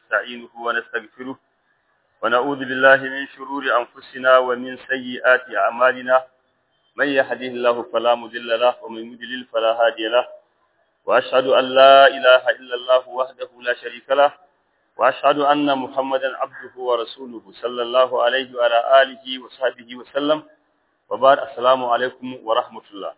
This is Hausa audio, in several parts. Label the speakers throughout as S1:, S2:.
S1: ونستعينه ونستغفره ونعوذ بالله من شرور أنفسنا ومن سيئات أعمالنا من يهده الله فلا مضل له ومن يضلل فلا هادي له وأشهد أن لا إله إلا الله وحده لا شريك له وأشهد أن محمدا عبده ورسوله صلى الله عليه وعلى آله وصحبه وسلم وبعد السلام عليكم ورحمة الله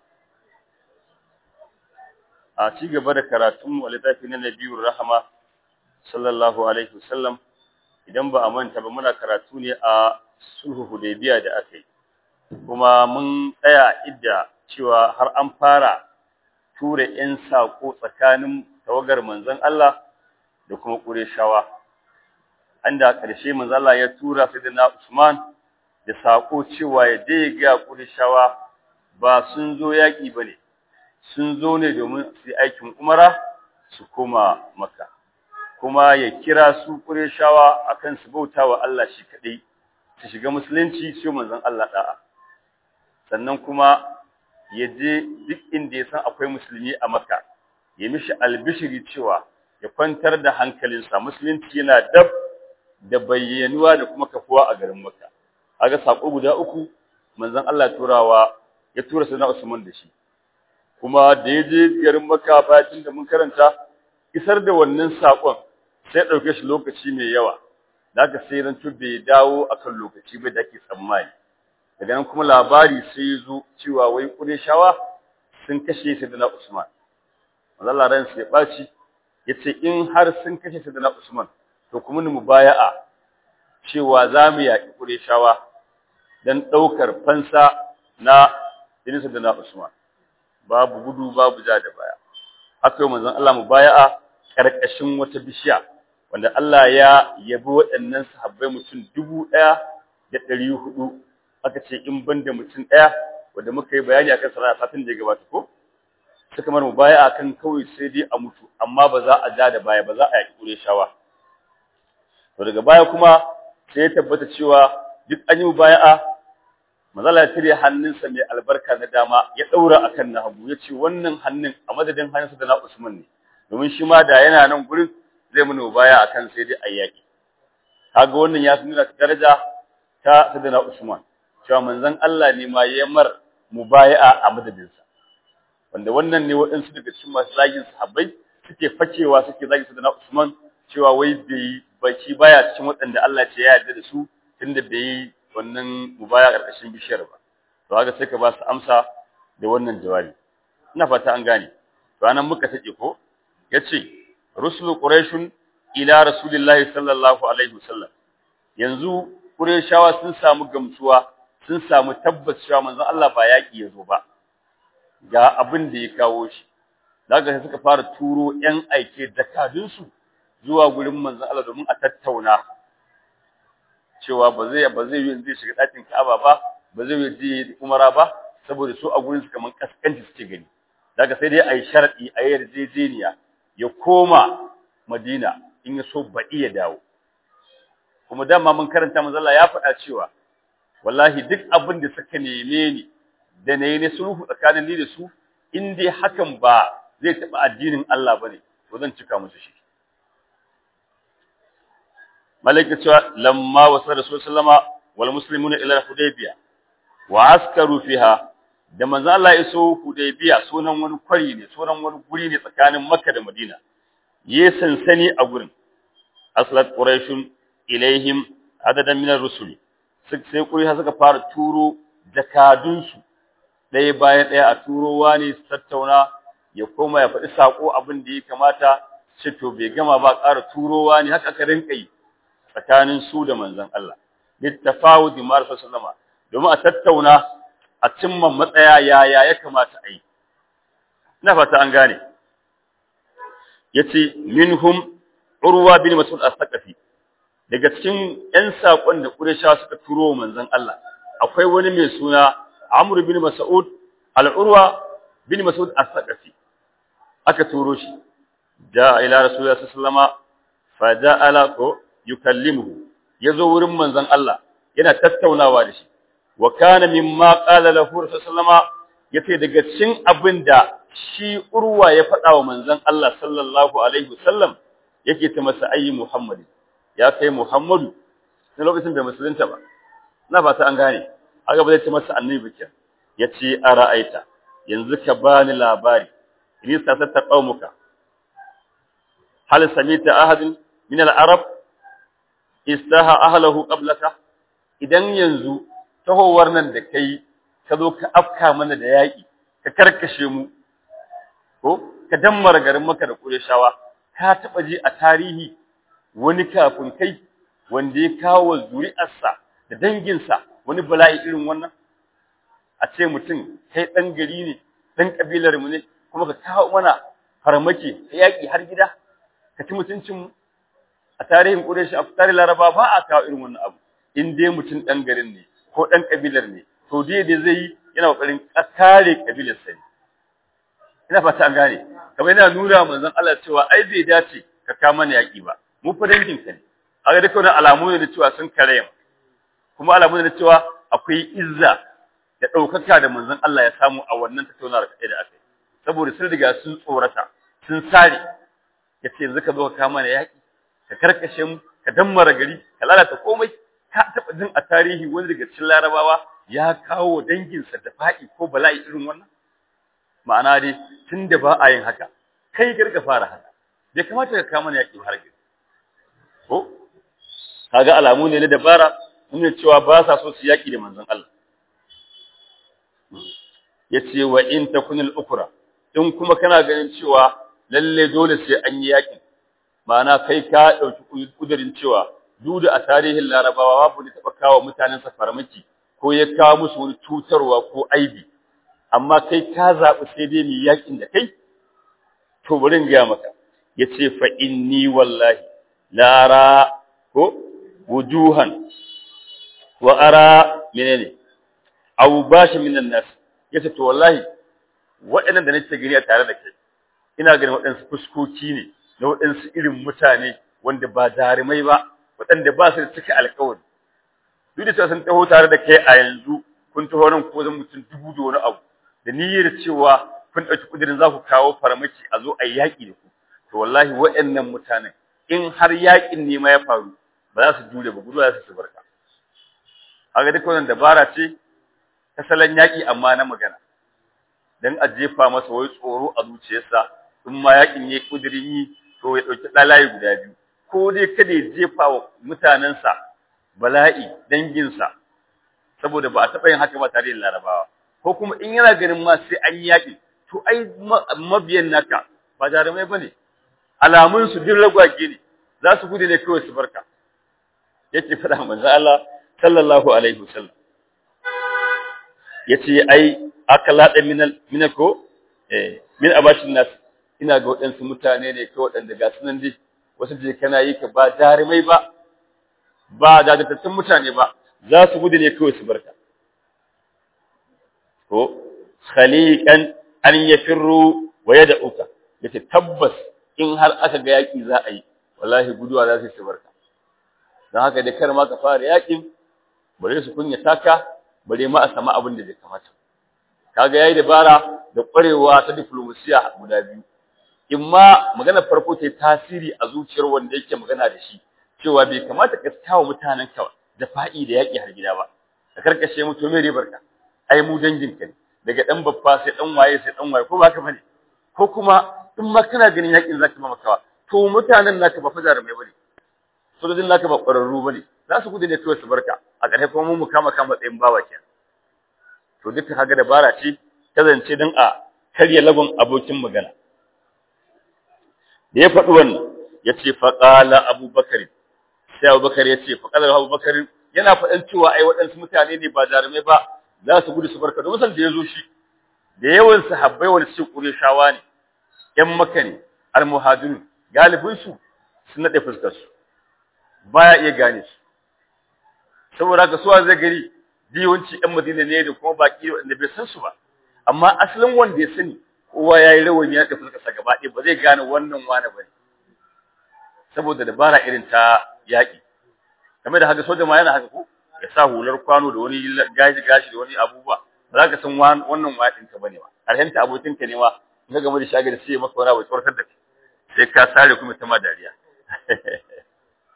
S1: a ci gaba da karatunmu a littafi na Nabiyur Rahama sallallahu alaihi wasallam idan ba a manta ba muna karatu ne a sulhu Hudaybiya da aka yi kuma mun tsaya idda cewa har an fara tura ƴan sako tsakanin tawagar manzon Allah da kuma Qurayshawa anda ƙarshe manzon Allah ya tura Sayyidina Usman da sako cewa ya dai ga Qurayshawa ba sun zo yaki bane sun zo ne domin su yi aikin umara su koma maka kuma ya kira su ƙureshawa akan su bauta wa Allah shi kaɗai su shiga musulunci su manzon Allah ɗa'a sannan kuma ya je duk inda ya san akwai musulmi a maka ya mishi albishiri cewa ya kwantar da hankalinsa musulunci yana dab da bayyanuwa da kuma kafuwa a garin maka aga sako guda uku manzon Allah turawa ya tura sayyidina Usman da shi kuma da ya je garin Makka bayan da mun karanta isar da wannan sakon sai dauke shi lokaci mai yawa daga sai ran bai dawo akan lokaci bai da ake tsammani daga nan kuma labari sai ya zo cewa wai Qurayshawa sun kashe Sayyidina Usman Allah ran sai baci yace in har sun kashe Sayyidina Usman to kuma mu baya'a cewa za mu yaƙi Qurayshawa dan daukar fansa na Sayyidina Usman babu gudu babu ja da baya haka manzon Allah mu baya'a karkashin wata bishiya wanda Allah ya yabi waɗannan sahabbai mutum dubu ɗaya da ɗari hudu aka ce in ban da mutum ɗaya wanda muka yi bayani akan sana'a satin da ya gabata ko suka mar mu baya'a kan kawai sai dai a mutu amma ba za a ja da baya ba za a yaƙi ƙure shawa to daga baya kuma sai ya tabbata cewa duk an yi mu baya'a mazala ya cire hannunsa mai albarka na dama ya daura akan na hagu ya ce wannan hannun a madadin hannunsa da na Usman ne domin shi ma da yana nan gurin zai mun baya akan sai dai ayyaki kaga wannan ya nuna daraja ta sadana Usman cewa manzon Allah ne ma ya mar mubaya'a a madadinsa wanda wannan ne waɗansu daga cikin masu zagin sahabbai suke fakewa suke zagin sadana Usman cewa wai bai baki baya cikin waɗanda Allah ce ya yarda da su tunda bai yi wannan mubaya karkashin bishiyar ba to haka sai ka ba su amsa da wannan jawabi ina fata an gane to anan muka take ko yace rusulu quraishun ila rasulillahi sallallahu alaihi wasallam yanzu quraishawa sun samu gamsuwa sun samu tabbacewa manzon Allah ba yaki yazo ba ga abin da ya kawo shi daga sai suka fara turo yan aike jakadun su zuwa gurin manzon Allah domin a tattauna cewa ba zai ba zai yi zai shiga ɗakin Ka'aba ba ba zai yi umara ba saboda su a gurin su kaman kaskanci suke gani daga sai dai ayi sharadi ayi yarjejeniya ya koma Madina in ya so baɗi ya dawo kuma dama mun karanta manzo Allah ya faɗa cewa wallahi duk abin da suka neme ni da nayi ne sulhu tsakanin ni da su in dai hakan ba zai taɓa addinin Allah bane to zan cika musu shi malaika cewa lamma wasa rasul sallama wal muslimuna ila hudaybiya wa askaru fiha da manzo Allah ya so hudaybiya sunan wani kwari ne sunan wani guri ne tsakanin makka da madina ye sansani a gurin aslat quraishun ilaihim adadan min ar-rusul sai quraish suka fara turo jakadun su ɗaya bayan ɗaya a turowa ne su tattauna ya koma ya faɗi sako abin da ya kamata ce to bai gama ba ƙara turowa ne haka aka rinka yi tsakanin su da manzon Allah littafawud ma sallama domin a tattauna a cimma matsaya yaya ya kamata a yi ina fata an gane yace minhum urwa bin mas'ud as-saqafi daga cikin ƴan sakon da quraysha suka turo manzon Allah akwai wani mai suna amr bin mas'ud al-urwa bin mas'ud as-saqafi aka turo shi ja ila rasulullahi sallallahu alaihi wasallama fa ja'ala ko yukallimuhu yazo wurin manzon Allah yana tattaunawa da shi wa kana mimma qala lahu sallama yace daga cikin abinda shi urwa ya faɗa wa manzon Allah sallallahu alaihi wasallam yake ta masa ayi Muhammad ya kai Muhammadu na lokacin da musulunta ba na fata an gane aka ba zai ce masa annabi bikin ya ce a ra'aita yanzu ka bani labari ni sa ta qaumuka hal samita ahadin min al-arab istaha ahlahu qablaka idan yanzu tahowar nan da kai ka zo ka afka mana da yaki ka karkashe mu ko ka dammara garin maka da Qurayshawa ka taba ji a tarihi wani kafin kai wanda ya kawo zuri'arsa da danginsa wani bala'i irin wannan a ce mutum kai dan gari ne dan kabilar mu ne kuma ka kawo mana farmaki ta yaki har gida ka ci mutuncin mu a tarihin Quraysh a tarihin Laraba ba a kawo irin wannan abu in dai mutum dan garin ne ko dan kabilar ne to dai da zai yi yana kokarin kare kabilar sa ne ina fata an gane kamar yana nuna manzon Allah cewa ai bai dace ka kama mana yaki ba mu fa dangin ka ne aga duka wannan alamu ne da cewa sun kare mu kuma alamu ne da cewa akwai izza da daukaka da manzon Allah ya samu a wannan tattaunawar kai da aka yi saboda sun riga sun tsorata sun sare yace yanzu ka zo ka kama mana yaki ka karkashe mu ka dammara gari ka lalata komai ka taba jin a tarihi wani daga cikin larabawa ya kawo danginsa da fa'i ko bala'i irin wannan ma'ana dai tunda ba a yin haka kai garga fara haka bai kamata ka kama yaki har gari ko kaga alamu ne na dabara nuna cewa ba sa so su yaki da manzon Allah yace wa in takunil ukra in kuma kana ganin cewa lalle dole sai an yi yaki ma'ana kai ka dauki kudirin cewa duk da a tarihin larabawa babu ne taba kawo mutanen sa farmaki ko ya kawo musu wani cutarwa ko aibi amma kai ka zabi sai dai mu yakin da kai to bari in ga maka yace fa inni wallahi lara ko wujuhan wa ara menene aw bashi minan nas yace to wallahi waɗannan da nake gani a tare da kai ina ganin waɗansu fuskoki ne na waɗansu irin mutane wanda ba jarumai ba waɗanda ba su da cika alƙawari duk da cewa sun taho tare da kai a yanzu kun taho nan ko zan mutum dubu da wani abu da niyyar cewa kun ɗauki kudirin za ku kawo farmaki a zo a yi yaƙi da ku to wallahi waɗannan mutanen in har yaƙin ne ma ya faru ba za su jure ba gudu za su barka haka duk wannan dabara ce ta salon yaƙi amma na magana dan a jefa masa wai tsoro a zuciyarsa in ma yaƙin ya kudirin yi to ya ɗauki ɗalaye guda biyu ko dai kada ya jefa wa mutanensa bala'i danginsa saboda ba a taɓa yin haka ba tare da larabawa ko kuma in yana ganin ma sai an yi yaƙi to ai mabiyan naka ba jarumai ba ne alamun su duk ragwage ne za su gudu ne kawai su barka yake faɗa manzo Allah sallallahu alaihi wasallam yace ai akalada min min ko eh min abashin nas ina ga waɗansu mutane ne ko waɗanda ga sunan dai wasu je kana yi ka ba jarumai ba ba dadatattun mutane ba za su gudu ne kawai su barka ko khaliqan an yafirru wa yad'uka yace tabbas in har aka ga yaki za a yi wallahi guduwa za su barka dan haka da kar ma ka fara yakin bare su kunya taka bare ma a sama abin da bai kamata kaga yayi dabara da kwarewa ta diplomasiya guda biyu imma magana farko ta tasiri a zuciyar wanda yake magana da shi cewa bai kamata ka tawo mutanen ka da fa'i da yaki har gida ba ka karkashe mu to me ribar ka ai mu dangin ka ne daga dan babba sai dan waye sai dan waye ko ba ka bane ko kuma in ma kana ganin yakin zaka ma makawa to mutanen naka ba fajar mai bane sojojin naka ba ƙwararru bane za su gudu ne kawai su barka a ƙarshe kuma mu kama kama tsayin bawa kenan to duka kaga dabara ce ta zance don a karya lagon abokin magana da ya faɗi wannan ya ce faƙala abubakar sai abubakar ya ce faƙalar abubakar yana faɗan cewa ai waɗansu mutane ne ba jarumai ba za su gudu su barka domin san da ya zo shi da yawan sahabbai wani su shawa ne ƴan maka ne almuhajirun galibinsu sun naɗe fuskarsu baya iya gane su saboda haka suwa zai gari yawanci ƴan madina ne da kuma baki wanda bai san su ba amma asalin wanda ya sani kowa yayi rawani ya tafi kasa gaba ɗaya ba zai gane wannan wani bane saboda dabara irin ta yaƙi kamar da haka soja ma yana haka ko ya sa hular kwano da wani gashi gashi da wani abubuwa ba za ka san wannan waɗin ka bane ba arhenta abokin ka ne ma in ka gama da shagari sai maka wani abu tsortar da kai sai ka sare kuma ta ma dariya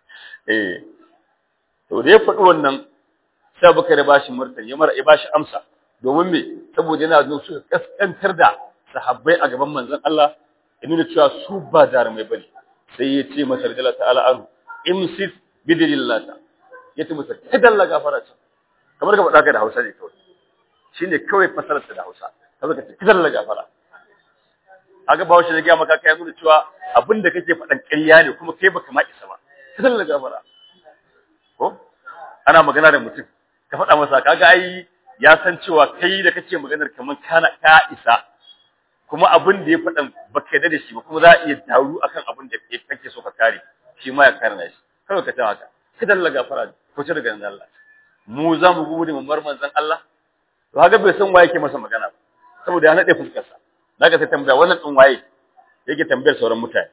S1: eh to da ya faɗi wannan sai Abubakar ya bashi martani ya mara ya bashi amsa domin me saboda yana zo su kaskantar da sahabbai a gaban manzon Allah ya nuna cewa su ba jarumai bane sai ya ce masa radiyallahu ta'ala anhu imsis bidillata ya ce masa kadalla gafara ce kamar ka faɗa ka da Hausa ne kawai shine kawai fasarar da Hausa kamar ka ce kadalla gafara aga ba shi da ga maka kai nuna cewa abinda kake faɗan ƙarya ne kuma kai baka ma isa ba kadalla gafara ko ana magana da mutum ka faɗa masa kaga ai ya san cewa kai da kake maganar kamar kana ka isa kuma abin da ya faɗan baka yarda da shi ba kuma za a iya daru akan abin da kake so ka kare shi ma ya karna shi kawai ka ta haka kidan la gafara ko ce daga nan Allah mu za mu gode mu mar manzon Allah to haka bai san waye yake masa magana ba saboda ya nade fuskar sa daga sai tambaya wannan din waye yake tambayar sauran mutane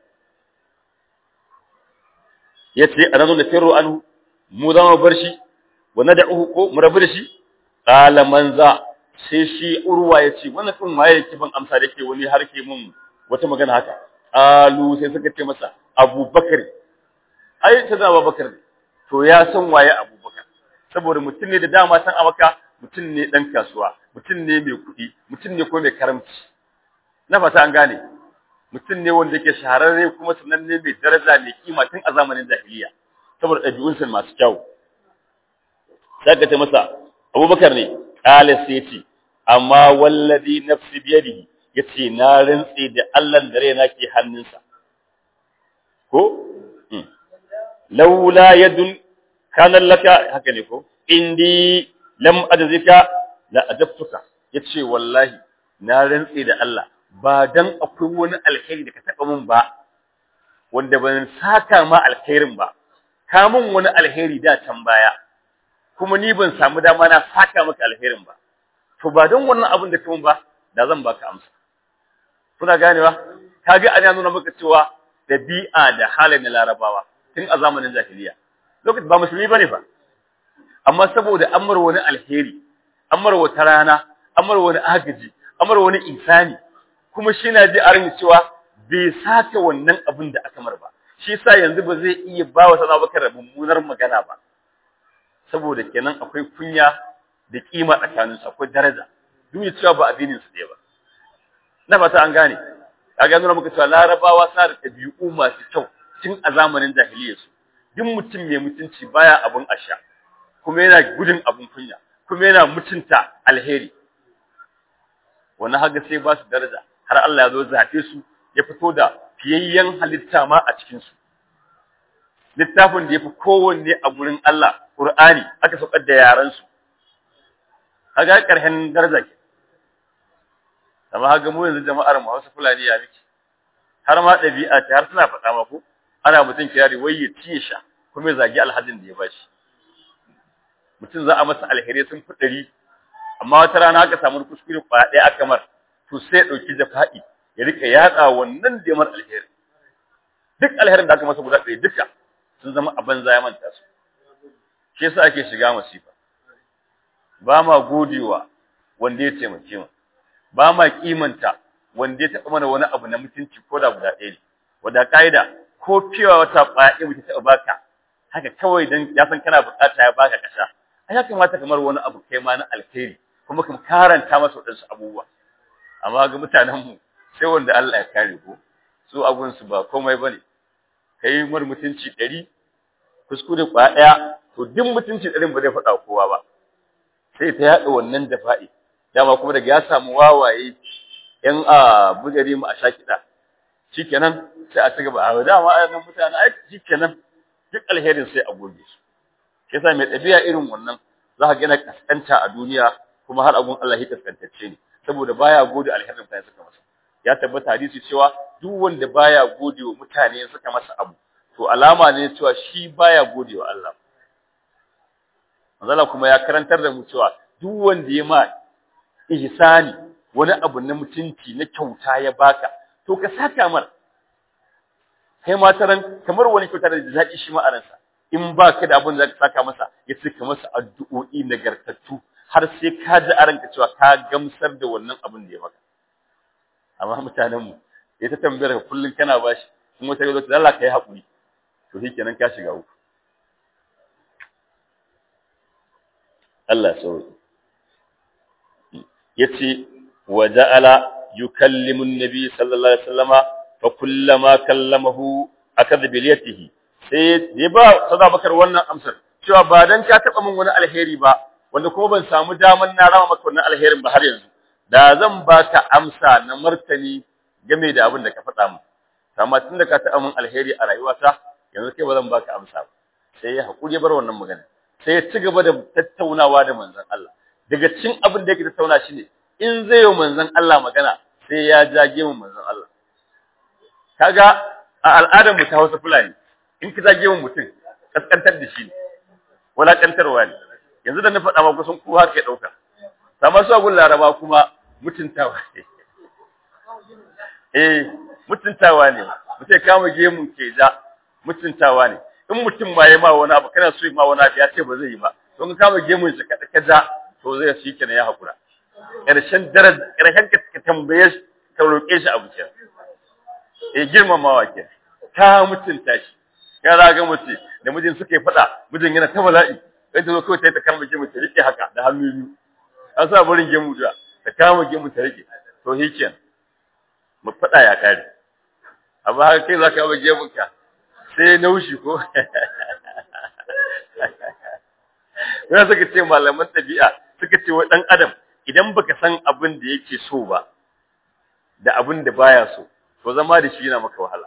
S1: yace ananu da firru anhu mu za mu bar shi wa nad'uhu ko mu rabu da shi qala man za sai shi urwa yace wannan din waye yake ban amsa da yake wani harke mun wata magana haka alu sai suka ce masa abubakar ai ta zama bakar ne to ya san waye abubakar saboda mutum ne da dama san amaka mutum ne dan kasuwa mutum ne mai kuɗi mutum ne ko mai karamci na fata an gane mutum ne wanda yake shahararre kuma sananne mai daraja mai kima tun a zamanin jahiliya saboda ɗabi'unsa masu kyau sai ka ce masa abubakar ne ƙala sai ce amma wallazi nafsi biyadihi yace na rantse da Allah da raina ke hannunsa ko laula yadun kana laka haka ne ko indi lam ajzika la adabtuka yace wallahi na rantse da Allah ba dan akwai wani alheri da ka taba min ba wanda ban saka ma alherin ba ka min wani alheri da can baya kuma ni ban samu dama na saka maka alherin ba to ba dan wannan abin da kuma ba da zan baka amsa kuna ganewa kage ana nuna maka cewa dabi'a da halin larabawa tun a zamanin jahiliya lokacin ba musulmi bane fa amma saboda amar wani alheri amar wata rana amar wani agaji amar wani insani kuma shi na ji arin cewa bai sake wannan abin da aka mar ba shi yasa yanzu ba zai iya ba wa sana bakar mummunar magana ba saboda kenan akwai kunya da kima tsakanin su akwai daraja duk da cewa ba addinin su ɗaya ba na fata an gane kaga nuna muka cewa larabawa suna da ɗabi'u masu kyau tun a zamanin jahiliyyar su duk mutum mai mutunci baya abun asha kuma yana gudun abun kunya kuma yana mutunta alheri wannan haga sai ba su daraja har Allah ya zo zaɓe su ya fito da fiyayyen halitta ma a cikin su littafin da ya fi kowanne a gurin Allah Qur'ani aka saukar da yaran su haga ƙarshen daraja ke amma haga mu yanzu jama'ar mu Hausa Fulani ya miki har ma ɗabi'a ta har suna faɗa ma ko ana mutum kirari wai ya ciye sha kuma ya zagi alhajin da ya bashi mutum za a masa alheri sun fi ɗari amma wata rana aka samu kuskure kwaya ɗaya aka mar to sai ya ɗauki jafa'i ya rika yaɗa wannan da mar alheri duk alherin da aka masa guda ɗaya duka sun zama a banza ya manta su shi yasa ake shiga masifa ba ma godewa wanda ya taimake mu ba ma kimanta wanda ya taɓa mana wani abu na mutunci ko da guda ɗaya ne wanda ka'ida ko cewa wata ƙwaya mutum taɓa baka haka kawai dan ya san kana bukata ya baka kasha ai ya kamata kamar wani abu kai ma na alheri kuma kuma karanta masa wadansu abubuwa amma ga mutanen mu sai wanda Allah ya kare ko su abun su ba komai bane kai mar mutunci 100 kuskure kwa daya to duk mutunci 100 ba zai faɗa kowa ba sai ta yada wannan dafa'i dama kuma daga ya samu wawaye yan a bugari mu a shakida shikenan sai a ci gaba a dama ayan mutane ai shikenan duk alherin sai a goge su yasa mai ɗabi'a irin wannan za ka gina kaskanta a duniya kuma har abun Allah ya kaskantacce ne saboda baya gode alherin mutane suka masa ya tabbata hadisi cewa duk wanda baya gode wa mutane suka masa abu to alama ne cewa shi baya gode wa Allah manzala kuma ya karantar da mu cewa duk wanda ya ma ihsani wani abu na mutunci na kyauta ya baka to ka saka mar kai ma taran kamar wani kyauta da daɗi shi ma a ransa in ba ka da abin da ka saka masa ya ce ka masa addu'o'i nagartattu har sai ka ji a ranka cewa ka gamsar da wannan abin da ya maka amma mutanen mu ya ta tambayar ka kullun kana bashi kuma ta zo ta Allah kai hakuri to shikenan ka shiga uku Allah sauri yace wa ja'ala yukallimu an-nabi sallallahu alaihi wasallama fa kullama kallamahu akadha bi liyatihi sai ya ba sada bakar wannan amsar cewa ba dan ka taba min wani alheri ba wanda kuma ban samu daman na rama maka wannan alherin ba har yanzu da zan baka amsa na martani game da abin da ka faɗa min amma tunda ka taɓa min alheri a rayuwata yanzu kai ba zan baka amsa ba sai ya haƙuri bar wannan magana sai ya ci gaba da tattaunawa da manzon Allah daga cikin abin da yake tattauna shi ne in zai yi manzon Allah magana sai ya jage mu manzon Allah kaga a al'adar mu ta Hausa Fulani in ka jage mu mutum kaskantar da shi ne walakantarwa ne yanzu da na faɗa ma kusan ko haka ya ɗauka amma su agun Laraba kuma mutuntawa ne eh mutuntawa ne mutum kama gemun ke ja mutuntawa ne in mutum ma ya ma wani abu kana so ma wani abu ya ce ba zai yi ba to ka kama gemun shi kada ka ja to zai shi kenan ya hakura karshen daraja karshen ka tambaye shi ka roƙe shi abu kenan eh girmamawa ke ka mutunta shi ya raga mutum da mijin suka yi faɗa mijin yana ta bala'i sai ta zo kawai ta yi ta kama gemun ta rike haka da hannu biyu an sa barin gemu da ta kama gemun ta rike to shi kenan mu faɗa ya kare amma haka kai za ka ba gemunka sai naushi ko yana suka ce malaman ɗabi'a suka ce wa ɗan adam idan baka san abin da yake so ba da abin da baya so to zama da shi yana maka wahala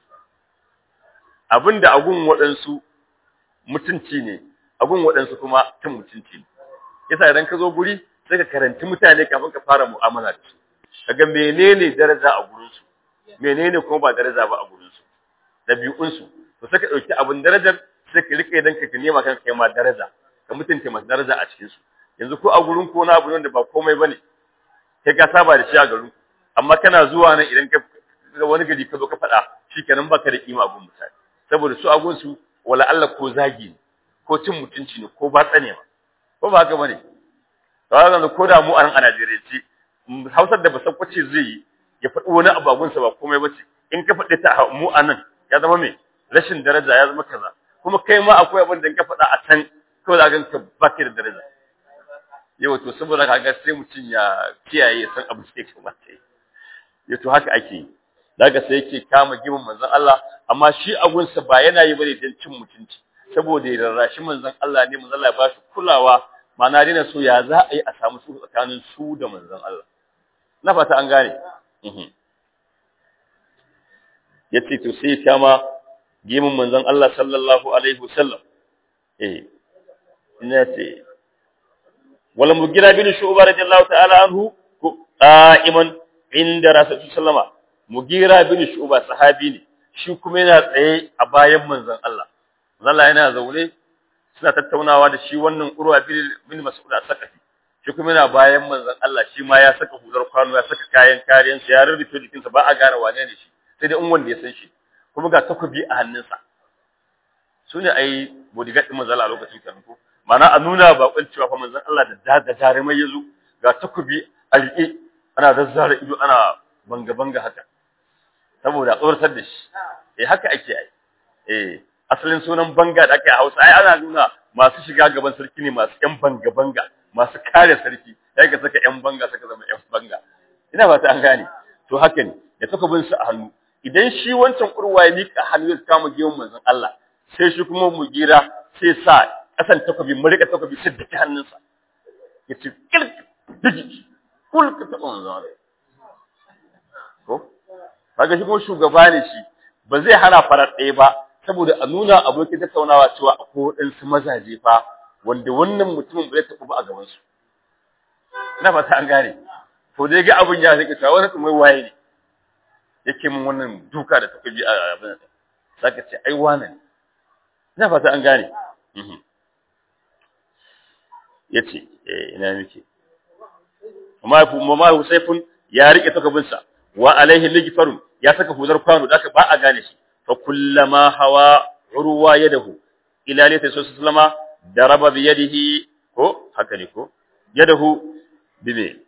S1: abin da agun waɗansu mutunci ne agun waɗansu kuma cin mutunci ne yasa idan ka zo guri sai ka karanci mutane kafin ka fara mu'amala da su kaga menene daraja a gurin su menene kuma ba daraja ba a gurin su dabi'un su to sai ka dauki abin darajar sai ka rike dan ka nema kanka kai ma daraja ka mutunta masu daraja a cikin su yanzu ko a gurin ko na abu da ba komai bane kai ka saba da shi a garin amma kana zuwa nan idan ka wani gari ka zo ka faɗa shikenan baka da kima abun mutane saboda su agun su wala Allah ko zagi ne ko cin mutunci ne ko batsa ne ba ko ba haka bane to ko da mu a nan a Najeriya ce hausar da basakwace zai yi ya faɗi wani abu abunsa ba komai bace in ka faɗi ta mu a nan ya zama mai rashin daraja ya zama kaza kuma kai ma akwai abin da ka faɗa a can kawai za ka baki da daraja yau to saboda kaga sai mutum ya kiyaye ya san abu da ya kamata yi ya to haka ake yi daga sai yake kama gimin manzon Allah amma shi agunsa ba yana yi bane don cin mutunci saboda ya rarrashi manzon Allah ne manzon Allah ya ba shi kulawa ma'ana dina so ya za a yi a samu su tsakanin su da manzon Allah na fata an gane yace to sai kama gimin manzon Allah sallallahu alaihi wasallam eh ina ce wala mugira bin shu'ba radiyallahu ta'ala anhu qa'iman inda rasulullahi sallama mugira bin shu'ba sahabi ne shi kuma yana tsaye a bayan manzon Allah manzon Allah yana zaune suna tattaunawa da shi wannan urwa bin mas'ud as-sakafi shi kuma yana bayan manzon Allah shi ma ya saka hudar kwano ya saka kayan kariyan sa ya rubuta jikinsa ba a gane wane ne shi sai dai in wanda ya san shi kuma ga takobi a hannunsa su ne ai bodyguard din manzon Allah a lokacin kan ko mana a nuna ba kun cewa fa manzon Allah da da jarumai yazo ga takobi a riƙe ana zazzara ido ana banga banga haka saboda tsoratar da shi eh haka ake ai eh asalin sunan banga da ake a Hausa ai ana nuna masu shiga gaban sarki ne masu ƴan banga banga masu kare sarki sai ka saka ƴan banga saka zama ƴan banga ina fata an gane to haka ne da takobin su a hannu idan shi wancan urwa ya mika hannu ya kama giyon manzon Allah sai shi kuma mugira sai sa kasan takobi mu rika takobi sai dake hannunsa yace kilk diji kul ka taba manzon Allah ko kaga shi kuma shugaba ne shi ba zai hana farar ɗaya ba saboda a nuna abokin tattaunawa cewa akwai waɗansu mazaje fa wanda wannan mutumin bai taɓa ba a gaban su ina fata an gane to dai ga abin ya rike cewa wani kuma waye ne yake min wannan duka da takobi a abin nan saka ce ai wannan ina fata an gane yace eh ina miki amma amma Husaifun ya rike takobinsa wa alaihi ligfarun ya saka hudar kwano da ba a gane shi fa kullama hawa urwa yadahu ila laysa sallama daraba bi yadihi ko haka ne ko yadahu bime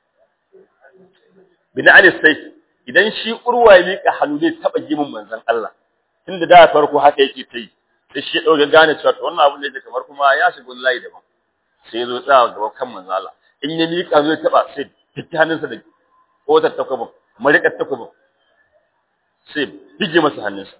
S1: bin ali sayf idan shi urwa ya mika hannu zai taba gimin manzon Allah tunda da farko haka yake tai sai shi dauke gane cewa wannan abin da yake kamar kuma ya shiga layi daban sai zo tsaya gaba kan manzo Allah in ya miƙa zai taba sai fiti hannunsa da kotar takwabin marikar takwabin sai bige masa hannunsa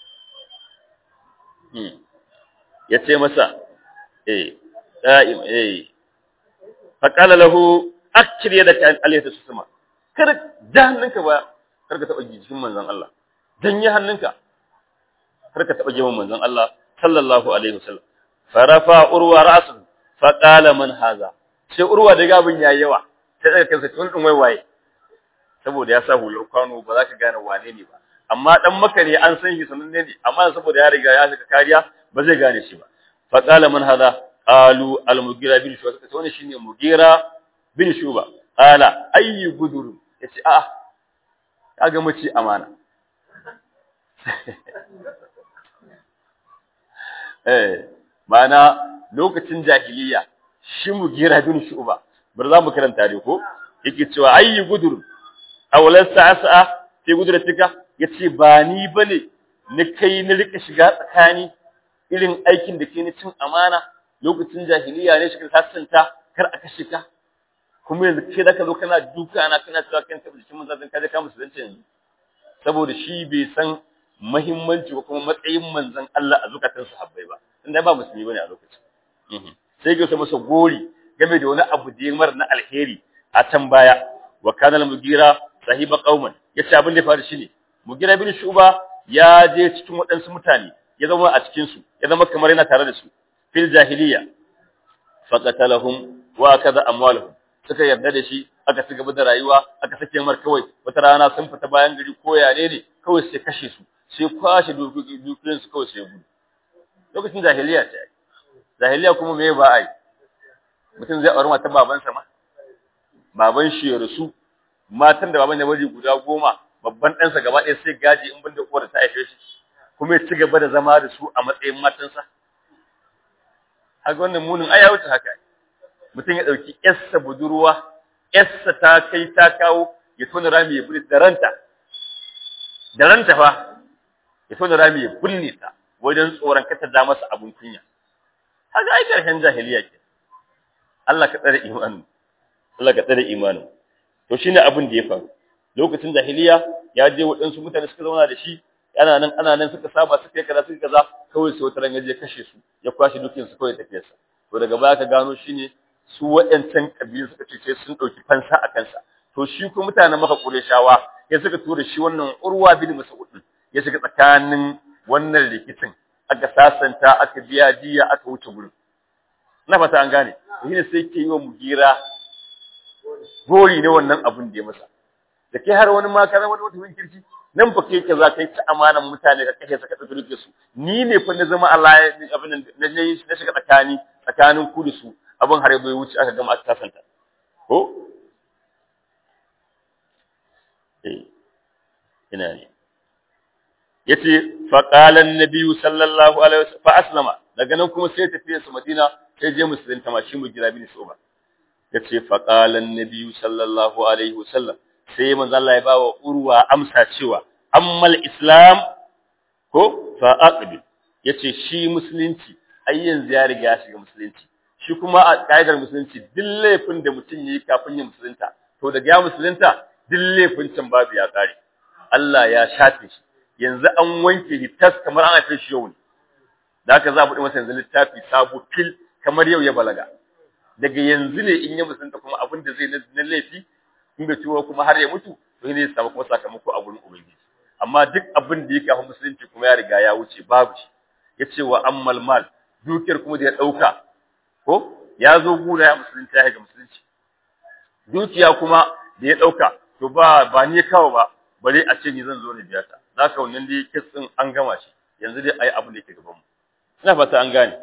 S1: ya ce masa eh da'im eh faqala lahu akthir yadaka an aliyata susma kar da hannunka ba kar ka taba jikin manzon Allah dan yi hannunka kar ka taba jikin manzon Allah sallallahu alaihi wasallam farafa urwa ra'su faqala man haza sai urwa da gabin yayi yawa sai daga kansa tun din waiwaye saboda ya sa hular kwano ba za ka gane wane ne ba amma dan maka ne an san shi sananne ne amma saboda ya riga ya shiga kariya ba zai gane shi ba fa qala man hada qalu al mugira bin shuba sai wannan shine mugira bin shuba qala ayyu gudur yace a kaga mace amana eh mana lokacin jahiliya shi mugira bin shuba bar za mu karanta dai ko yake cewa ayyu gudur awalan sa'a sai gudratika yace ba ni bane ni kai ni rika shiga tsakani irin aikin da ke ni cin amana lokacin jahiliya ne shi ka sassanta kar a kashe ka kuma yanzu ke da ka zo kana duka na kana cewa kan tabbata cikin manzon ka je ka musulunci yanzu saboda shi bai san muhimmanci ko kuma matsayin manzon Allah a zukatan sahabbai ba tunda ba musulmi bane a lokacin sai ga masa gori game da wani abu da ya mar na alheri a can baya wa kana al-mugira sahiba qauman yace abin da ya faru shine mugira bin shuba ya je cikin waɗansu mutane ya zama a cikin su ya zama kamar yana tare da su fil jahiliya faqatalahum wa kaza amwaluhum suka yarda da shi aka ci gaba da rayuwa aka sake mar kawai wata rana sun fita bayan gari ko yare ne kawai sai kashe su sai kwashe dukiyoyin su kawai sai gudu lokacin jahiliya ce jahiliya kuma me ba ai mutum zai aure mata babansa ma baban shi ya rasu matan da baban ya bari guda goma babban ɗansa gaba ɗaya sai gaji in banda uwar ta haife shi kuma ya ci gaba da zama da su a matsayin matansa haka wannan munin ai ya wuce haka mutum ya ɗauki yarsa budurwa yarsa ta kai ta kawo ya tona rami ya bude da ranta da ranta fa ya tona rami ya bulle ta wajen tsoron kata da masa abun kunya haka ai karshen jahiliya ke Allah ka tsare imanin Allah ka tsare imanin to shine abin da ya faru lokacin jahiliya ya je waɗansu mutane suka zauna da shi ana nan ana nan suka saba suka yi kaza suka kaza kawai sai wata ya je kashe su ya kwashe dukkan su kawai tafiyarsa to daga baya ka gano shine su waɗancan kabilu suka ce sun ɗauki fansa a kansa to shi ko mutanen maka Qurayshawa ya suka tura shi wannan Urwa bin Mas'ud ya shiga tsakanin wannan rikicin aka sasanta aka biya diya aka wuce gurin na fata an gane shine sai ke yi wa mugira gori ne wannan abun da ya masa da kai har wani ma kana wani mutumin kirki nan fa kai za ka yi ta amanan mutane ka kashe saka dauke duke su ni ne fa na zama Allah abin na na na shiga tsakani tsakanin ku da su abin har bai wuce aka gama aka sasanta ko eh ina ne yace fa qala an-nabi sallallahu alaihi wasallam fa aslama daga nan kuma sai tafiya su Madina sai je musulunta ma shi mu gira bin Shuba yace fa qala an-nabi sallallahu alaihi wasallam sai manzo Allah ya bawa urwa amsa cewa ammal islam ko fa aqbil yace shi musulunci ai yanzu ya riga ya shiga musulunci shi kuma a kaidar musulunci duk laifin da mutum yayi kafin ya musulunta to daga ya musulunta duk laifin can babu ya kare Allah ya shafe shi yanzu an wanke shi tas kamar an haife shi yau ne da haka za a buɗe masa yanzu littafi sabo fil kamar yau ya balaga daga yanzu ne in ya musulunta kuma abin da zai na laifi in bai ciwo kuma har ya mutu to ne ya samu kuma sakamako a gurin ubangiji amma duk abin da ya kafa musulunci kuma ya riga ya wuce babu shi yace wa ammal mal dukiyar kuma da ya dauka ko ya zo gura ya musulunci ya ga musulunci dukiya kuma da ya dauka to ba ba ni kawo ba bare a ce ni zan zo ne biya ta zaka wannan dai kitsin an gama shi yanzu dai ai abin da yake gaban mu ina fata an gane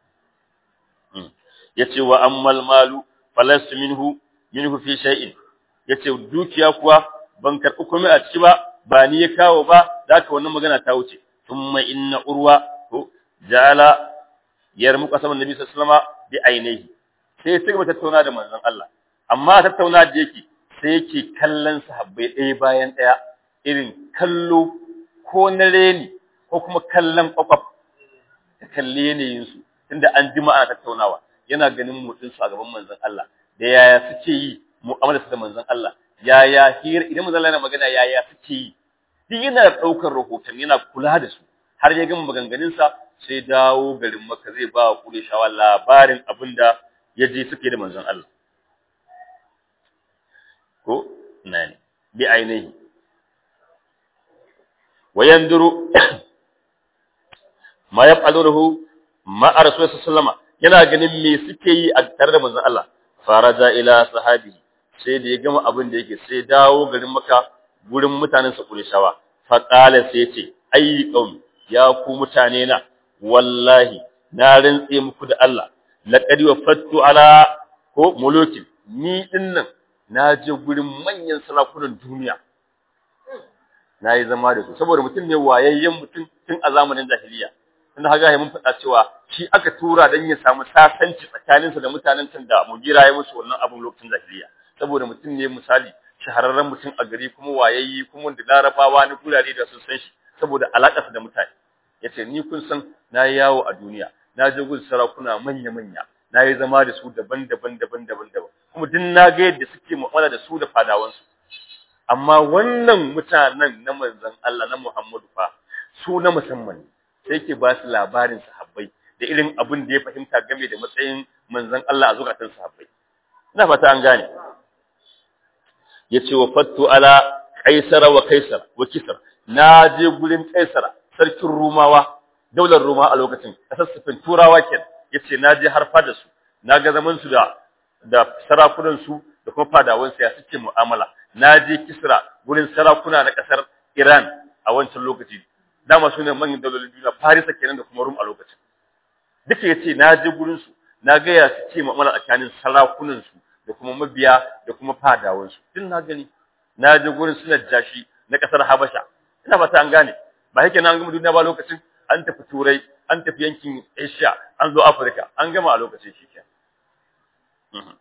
S1: yace wa ammal malu falastu minhu minhu fi shay'in yace dukiya kuwa ban karɓi komai a ciki ba ba ni ya kawo ba zaka wannan magana ta wuce thumma inna urwa to jala yarmu qasaman nabi sallallahu alaihi wasallam bi ainihi sai ya gaba tattauna da manzon Allah amma tattauna da yake sai yake kallon sahabbai ɗaya bayan ɗaya irin kallo ko na reni ko kuma kallon kwakwaf ta kalle yanayin su tunda an jima ana tattaunawa yana ganin motsin su a gaban manzon Allah da yaya suke yi mu'amala da manzon Allah yaya hira idan manzon Allah yana magana yaya suke yi duk yana daukar rahoton yana kula da su har ya gama maganganun sa sai dawo garin Makka zai ba wa Qurayshawa labarin abinda ya je suke da manzon Allah ko nani bi ainihi wayanduru ma yaf'aluhu ma rasulullahi sallallahu yana ganin me suke yi a tare da manzon Allah faraja ila sahabi sai da ya gama abin da yake sai dawo garin Makka gurin mutanen sa Qurayshawa fa qala sai ce ayi qaum ya ku mutane na wallahi na rantse muku da Allah laqad wafattu ala ko mulukin ni dinnan na je gurin manyan sarakunan duniya na yi zama da su saboda mutum ne wayayyen mutum tun a zamanin jahiliya tunda haga mun faɗa cewa shi aka tura dan ya samu sasanci tsakaninsa da mutanen can da mugira ya musu wannan abun lokacin jahiliya saboda mutum ne misali shahararren mutum a gari kuma wayayyi kuma wanda larabawa na gurare da sun san shi saboda alaƙarsa da mutane yace ni kun san na yi yawo a duniya na je gun sarakuna manya-manya na yi zama da su daban-daban daban-daban daban kuma duk na ga yadda suke mu'amala da su da fadawansu amma wannan mutanen na manzon Allah na Muhammadu fa su na musamman ne sai ke ba su labarin sahabbai da irin abin da ya fahimta game da matsayin manzon Allah a zukatan sahabbai ina fata an gane yace wa fattu ala kaisara wa kaisar wa kisar na je gurin kaisara sarkin rumawa daular ruma a lokacin kasassafin turawa kenan yace na je har fada su na ga zaman su da da sarakunan su da kuma fadawan ya suke mu'amala na je kisra gurin sarakuna na kasar Iran a wancan lokaci dama su ne manyan daulolin duniya Farisa kenan da kuma Rum a lokacin duka yace na je gurin su na ga ya suke mu'amala tsakanin sarakunan su da kuma mabiya da kuma fadawan su din na gani na je gurin su jashi na kasar Habasha ina fata an gane ba yake na gama duniya ba lokacin an tafi turai an tafi yankin Asia an zo Afirka an gama a lokacin shi kenan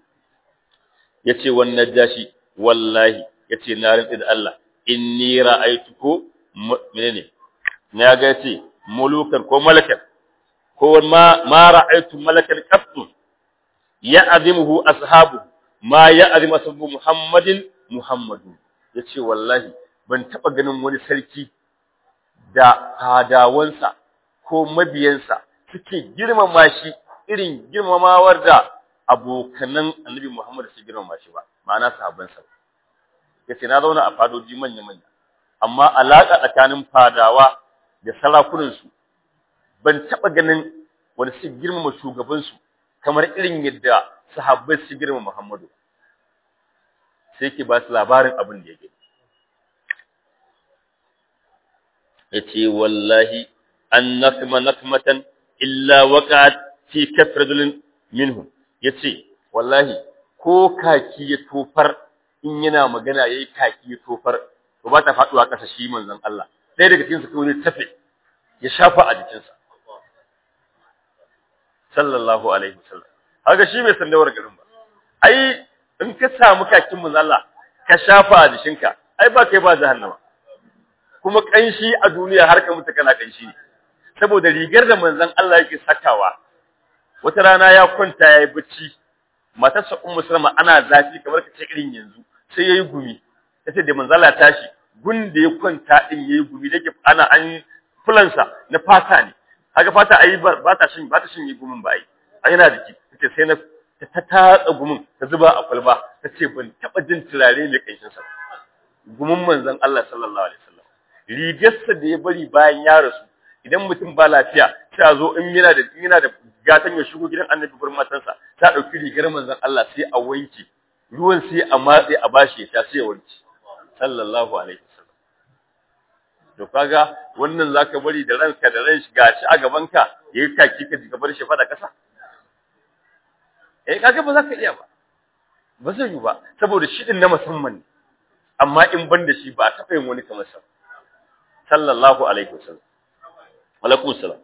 S1: yace wannan jashi wallahi yace na rantsi da Allah inni ra'aytuku menene na ga yace mulukan ko malakan ko ma ma ra'aytu malakan qattu ya'zimuhu ashabu ma ya'zimu ashabu muhammadin muhammadu yace wallahi ban taba ganin wani sarki da hadawansa ko mabiyansa suke girmama shi irin girmamawar da abokanan annabi Muhammad su girmama shi ba ma'ana sahabbansa yace na zauna a fadoji manya manya amma alaka tsakanin fadawa da sarakunan su ban taba ganin wani su girmama shugaban su kamar irin yadda sahabbai su girmama Muhammadu sai ke ba su labarin abin da yake yace wallahi an nakma nakmatan illa waqa'at fi kafradul minhum yace wallahi ko kaki ya tofar in yana magana yayi kaki ya tofar to ba ta faduwa kasa shi manzon Allah sai daga cikin su kawai tafe ya shafa a jikinsa sallallahu alaihi wasallam haka shi bai san dawar garin ba ai in ka samu kakin manzon Allah ka shafa a jikinka ai ba kai ba jahannama kuma kanshi a duniya har ka mutu kana kanshi ne saboda rigar da manzon Allah yake sakawa wata rana ya kwanta yayi bacci matarsa ummu salama ana zafi kamar ka ce irin yanzu sai yayi gumi tace da manzon Allah tashi gun da ya kwanta din yayi gumi dake ana an fulansa na fata ne haka fata ai ba ta shin ba ta shin yi gumin ba ai ai yana jiki tace sai na ta tatsa gumin ta zuba a kwalba tace ban taba jin turare mai kanshin sa gumin manzon Allah sallallahu alaihi wasallam rigarsa da ya bari bayan ya rasu idan mutum ba lafiya sai a zo in yana da in yana da gatan ya shigo gidan annabi gurin matansa ta dauki rigar manzon Allah sai a wanke ruwan sai a matse a bashi ya sha sai ya wanke sallallahu alaihi wasallam to kaga wannan zaka bari da ranka da ran shi gashi a gaban ka yayi kaki ka jiga bar shi fada kasa eh kaga ba za ka iya ba ba zai yi ba saboda shi din na musamman ne amma in ban da shi ba a taɓa yin wani kamar sa sallallahu alaihi wasallam alaikum salam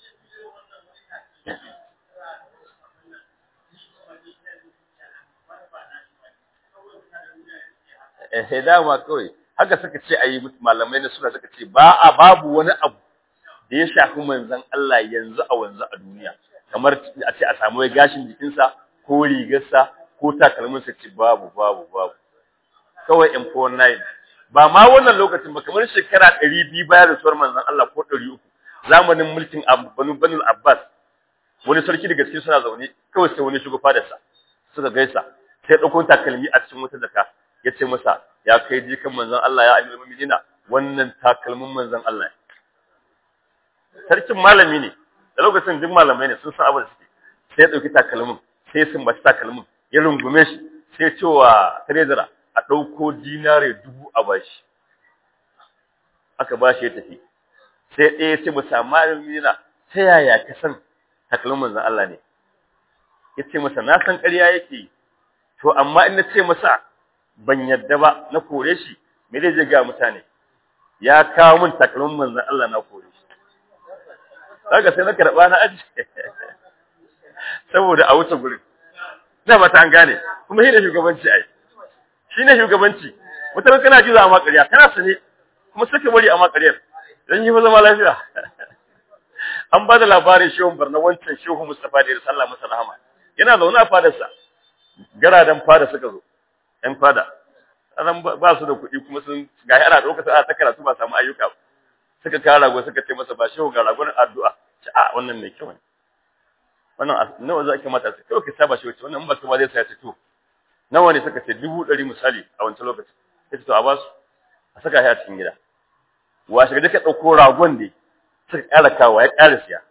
S1: eh dama kawai haka suka ce ayi malamai na suna suka ce ba a babu wani abu da ya shafi manzon Allah yanzu a wanzu a duniya kamar a ce a samu gashin jikinsa ko rigarsa ko takalminsa ce babu babu babu kawai M49 ba ma wannan lokacin ba kamar shekara 200 bayan rasuwar manzon Allah ko 300 zamanin mulkin Banu Banu Abbas wani sarki daga cikin suna zaune kawai sai wani shugaba fadarsa suka gaisa sai dauko takalmi a cikin wata zaka ya ce masa ya kai jikan manzon Allah ya amirul mu'minina wannan takalmin manzon Allah sarkin malami ne da lokacin duk malamai ne sun san abin da suke sai ya dauki takalmin sai sun baci takalmin ya rungume shi sai cewa treasurer a dauko dinare dubu a bashi aka bashi ya tafi sai ɗaya ya ce masa malami na ta yaya ka san takalmin manzon Allah ne ya ce masa na san ƙarya yake to amma in na ce masa ban yadda ba na kore shi me zai je ga mutane ya kawo min takalmin manzon Allah na kore shi kaga sai na karba na aji saboda a wuce gurin na ba ta an gane kuma shi ne shugabanci ai shi ne shugabanci mutane kana ji za a makariya kana sane kuma suka bari a makariyar don yi zama lafiya an ba da labarin shehun barna wancan shehu mustapha da ya sallah masa rahama yana zaune a fadarsa garadan fada suka zo ‘yan fada, anan ba su da kuɗi kuma sun ga ana ɗaukata ana ta karatu ba samu ayyuka ba. Suka kawo rago suka ce masa ba shehu ga ragon addu'a, ce a wannan mai kyau ne. Wannan nawa za ki mata su kawai ka saba shi wace wannan ba kuma zai saya ce to. Nawa ne suka ce dubu ɗari misali a wancan lokaci. Ya ce to a ba su a saka shi a cikin gida. Washe ga ka ɗauko ragon ne suka ƙara kawo ya ƙara siya.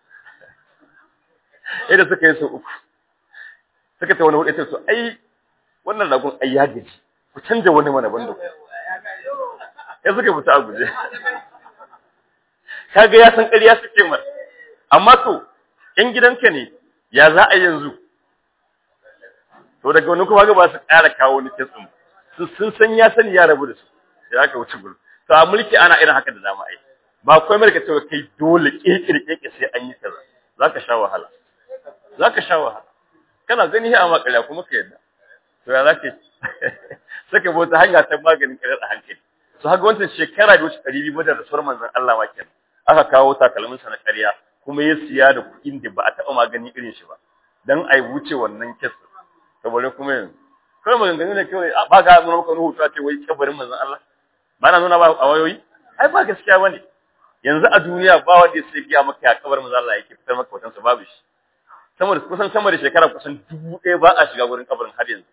S1: Yadda suka yi sau uku. Suka ce wani hudu ya ce to ai wannan ragon ai ya gaji ku canja wani mana banda ku ya suka fita a guje kaga ya san ƙarya suke mar amma to in gidanka ne ya za a yanzu to daga wani kuma ga ba su ƙara kawo wani kitsin su sun san ya sani ya rabu da su sai aka wuce gurin to a mulki ana irin haka da dama ai ba kai mulki cewa kai dole kekire keke sai an yi kaza zaka sha wahala zaka sha wahala kana gani a makariya kuma ka yadda to ya zake saka bota hanya ta maganin karar a hankali to haka wancan shekara da wuce ɗari biyu da rasuwar manzon Allah ma kenan aka kawo takalmin sa na ƙarya kuma ya siya da kuɗin da ba a taɓa magani irin shi ba dan ai wuce wannan kes to bare kuma yanzu kawai maganganu ne kawai ba ga nuna maka nuhu ta ce wai kabarin manzon Allah ba na nuna ba a wayoyi ai ba gaskiya bane yanzu a duniya ba wanda ya sai biya maka ya kabarin manzon Allah yake fitar maka watansa babu shi sama da kusan sama da shekara kusan dubu ɗaya ba a shiga gurin kabarin har yanzu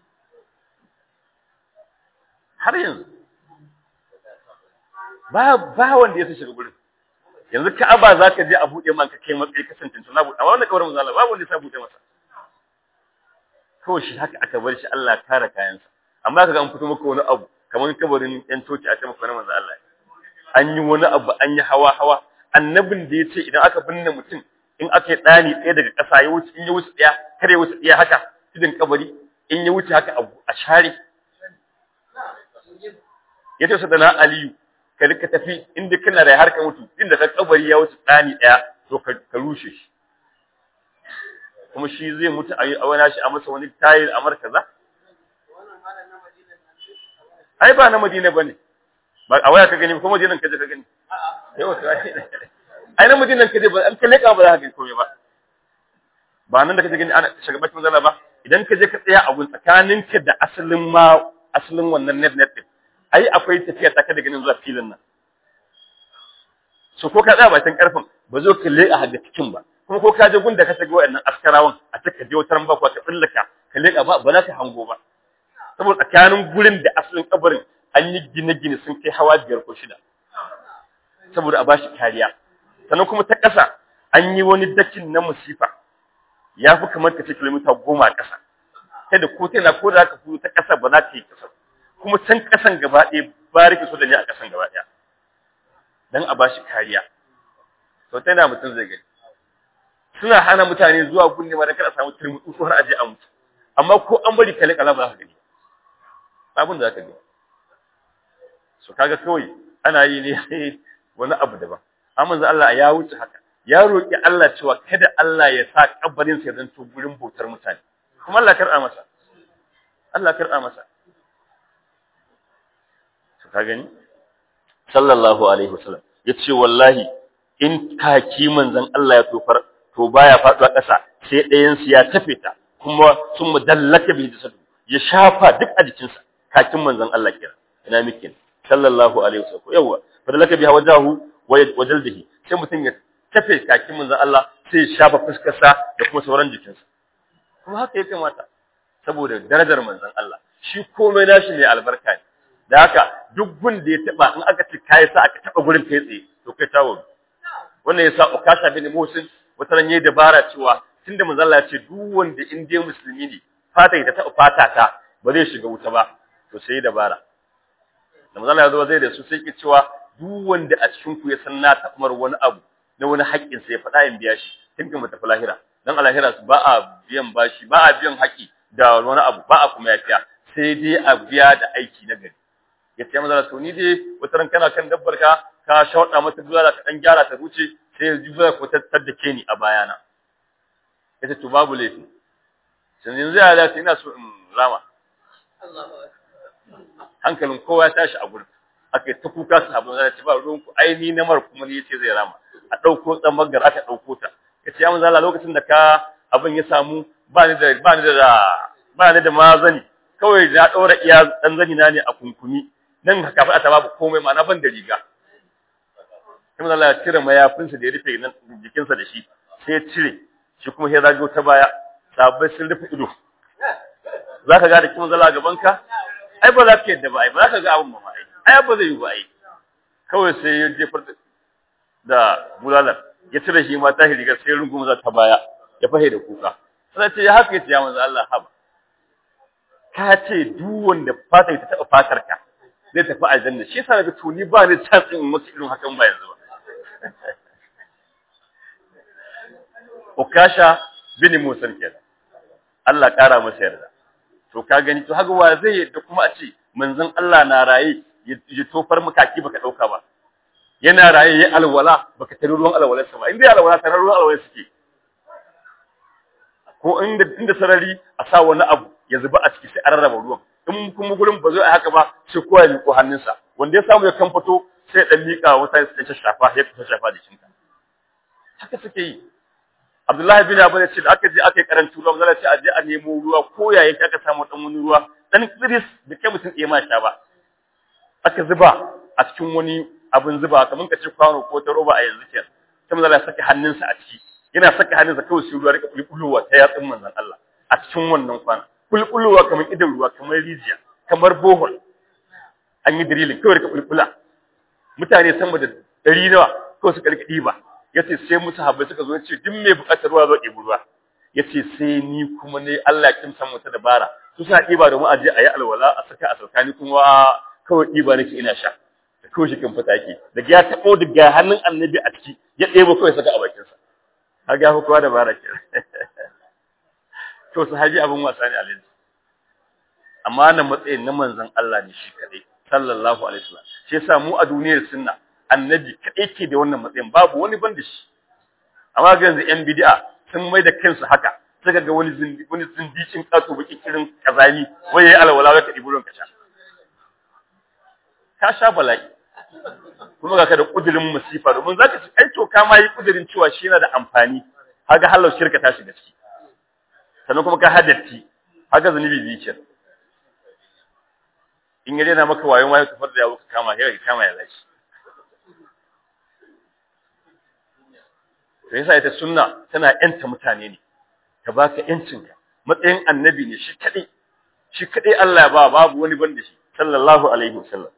S1: har yanzu ba ba wanda ya shiga gurin yanzu Ka'aba zaka je a bude man ka kai matsayi kasance na bude amma wannan kabarin manzo Allah babu wanda ya bude masa ko shi haka aka bar shi Allah ya kare kayansa amma kaga an fito maka wani abu kamar kabarin yan toci a cikin kabarin manzo Allah an yi wani abu an yi hawa hawa annabin da yace idan aka binne mutum in aka yi dani ɗaya daga ƙasa ya wuce in ya wuce ɗaya kare wuce ɗaya haka tudun kabari in ya wuce haka a share ya ce da na aliyu ka rika tafi inda kana da harkar mutu inda ka kabari ya wuce tsani daya to ka rushe shi kuma shi zai mutu a yi awana shi a masa wani tayil a markaza ai ba na madina bane ba a waya ka gani ko madinan ka je ka gani yau ai na madinan ka je ba an kalle ka ba za ka gani komai ba ba nan da ka je gani ana shagabacin manzala ba idan ka je ka tsaya a gun tsakaninka da asalin ma asalin wannan net net din ai akwai tafiya ta daga nan zuwa filin nan so ko ka tsaya bakin karfin ba zo ka leƙa haga cikin ba kuma ko ka je gun da ka sage wayannan askarawan a taka je wutar ba ko ka tsallaka ka leƙa ba ba za ka hango ba saboda tsakanin gurin da asalin kabarin an yi gine-gine sun kai hawa biyar ko shida saboda a bashi kariya sannan kuma ta ƙasa an yi wani dakin na musifa ya fi kamar ka ce kilomita goma a ƙasa kada ko tana ko da ka fito ta ƙasa ba za ta yi ƙasa kuma can ƙasan gaba ɗaya ba rike so da ne a ƙasan gaba ɗaya dan a bashi kariya to ta yana mutum zai gani suna hana mutane zuwa gunne ma da kada samu turmutu ko har aje a mutu amma ko an bari kale kala ba za ka gani abin da za ka gani so kaga kawai ana yi ne wani abu daban amma manzo Allah ya wuce haka ya roki Allah cewa kada Allah ya sa kabarin sa zanto gurin bautar mutane kuma Allah kar'a masa Allah kar'a masa so ka gani sallallahu alaihi wasallam yace wallahi in kaki manzon Allah ya tofar to baya faɗuwa ƙasa sai ɗayan su ya tafe ta kuma sun mudallaka bi jasadu ya shafa duk a jikinsa kakin manzon Allah kira ina mikin sallallahu alaihi wasallam yawa fadalaka biha wajahu wa jaldihi sai mutum ya tafe kakin manzon Allah sai ya shafa fuskarsa da kuma sauran jikinsa kuma haka ya kamata saboda darajar manzon Allah shi komai nashi ne albarka ne da haka duk gun da ya taba in aka ce kai sa aka taba gurin kai tsaye to kai tawo wannan yasa ukasha bin musin wata ran yayi dabara cewa tunda manzon Allah ya ce duk wanda in dai musulmi ne fata ta taba fata ta ba zai shiga wuta ba to sai dabara da manzon Allah ya zo zai da su sai ke cewa duk wanda a cikin ku ya san na taɓar wani abu na wani haƙƙin sa ya faɗa in biya shi tun kan tafi lahira dan alahira ba a biyan bashi ba a biyan haƙi da wani abu ba a kuma yafiya sai dai a biya da aiki na gari ya ce maza to ni dai wata ran kana kan dabbar ka ka shauɗa mata duwala ka dan gyara ta wuce sai ya juya ko tattar da ke ni a bayana ya ce to babu laifi sai yanzu ya dace ina so in rama hankalin kowa ya tashi a gurin aka ta kuka su abin zai ce ba ruwan ku ai ni na mar kuma ni yace zai rama a ɗauko tsammagar aka ɗauko ta ya ce ya manzo Allah lokacin da ka abin ya samu ba ni da ba ni da ba ni da mazani kawai na ɗora iya ɗan zani na ne a kunkumi nan haka fa ta babu komai ma'ana ban da riga sai manzo Allah ya cire mayafinsa da ya rufe nan jikinsa da shi sai ya cire shi kuma sai zago ta baya sabai sun rufe ido zaka ga da kin zala gaban ka ai ba za ka yadda ba ai ba za ka ga abin ba ai ai ba zai yi ba ai kawai sai ya jefar da bulalar ya cire shi ma ta rigar sai rungumu za ta baya ya fahe da kuka sai ce ya haka yace ya manzo Allah haba ka ce duk wanda fata ta taba fatar ka zai tafi aljanna shi yasa daga tuni ba ni chance in musu irin hakan ba yanzu ba Ukasha bin Musa kenan Allah kara masa yarda to ka gani to haka wa zai yadda kuma a ce manzon Allah na raye ya tofar makaki baka dauka ba yana raye ya alwala baka tare ruwan alwalarsa ba inda alwala tare ruwan alwalar suke ko inda inda sarari a sa wani abu ya zuba a ciki sai an rarraba ruwan in kuma gurin ba zai haka ba sai kowa ya miƙo hannunsa wanda ya samu ya kamfato sai dan miƙa wata ya ta shafa ya ta shafa jikinka haka suke yi Abdullahi bin Abu ce da aka je aka yi karantu ruwa zalla ce a je a nemo ruwa ko yayin aka samu dan wani ruwa dan tsiris da kai mutum ɗaya ma sha ba aka zuba a cikin wani abin zuba kamar ka ce kwano ko ta roba a yanzu kenan sai manzo Allah saka hannunsa a ciki yana saka hannunsa kawai sai ruwa rika bulbulowa ta yatsun manzon Allah a cikin wannan kwana bulbulowa kamar idan ruwa kamar rijiya kamar bohol an yi dirilin kawai rika bulbula mutane sama da ɗari nawa kawai suka rika ɗiba yace sai musu habbai suka zo yace duk mai buƙatar ruwa zo ɗebi ruwa yace sai ni kuma ne Allah kin san wata dabara su suna ɗiba domin a je a yi alwala a saka a sarkani kuma kawai ɗiba nake ina sha da kawai shi kan fita ke daga ya taɓo daga hannun annabi a ciki ya ɗebo kawai saka a bakinsa har ga kowa da bara ke to sahabi abin wasa ne alaihi amma nan matsayin na manzon Allah ne shi kadai sallallahu alaihi wasallam shi yasa mu a duniyar sunna annabi kadai ke da wannan matsayin babu wani ban da shi amma ga yanzu yan bid'a sun mai da kansu haka suka ga wani zindi wani zindicin kato baki kirin kazali wai yayi alwala wai ka dibi ruwan ka sha ka sha bala'i kuma ga ka da kudirin musifa domin zaka ci ai to ka ma yi kudirin cewa shi yana da amfani haga halau shirka ta shiga ciki sannan kuma ka haddati haga zunubi biyu in ya daina maka wayon wayo kafar da yawo ka kama sai ka kama ya lashi to yasa ita sunna tana yanta mutane ne ta baka yancinka matsayin annabi ne shi kadai shi kadai Allah ya ba babu wani banda shi sallallahu alaihi wasallam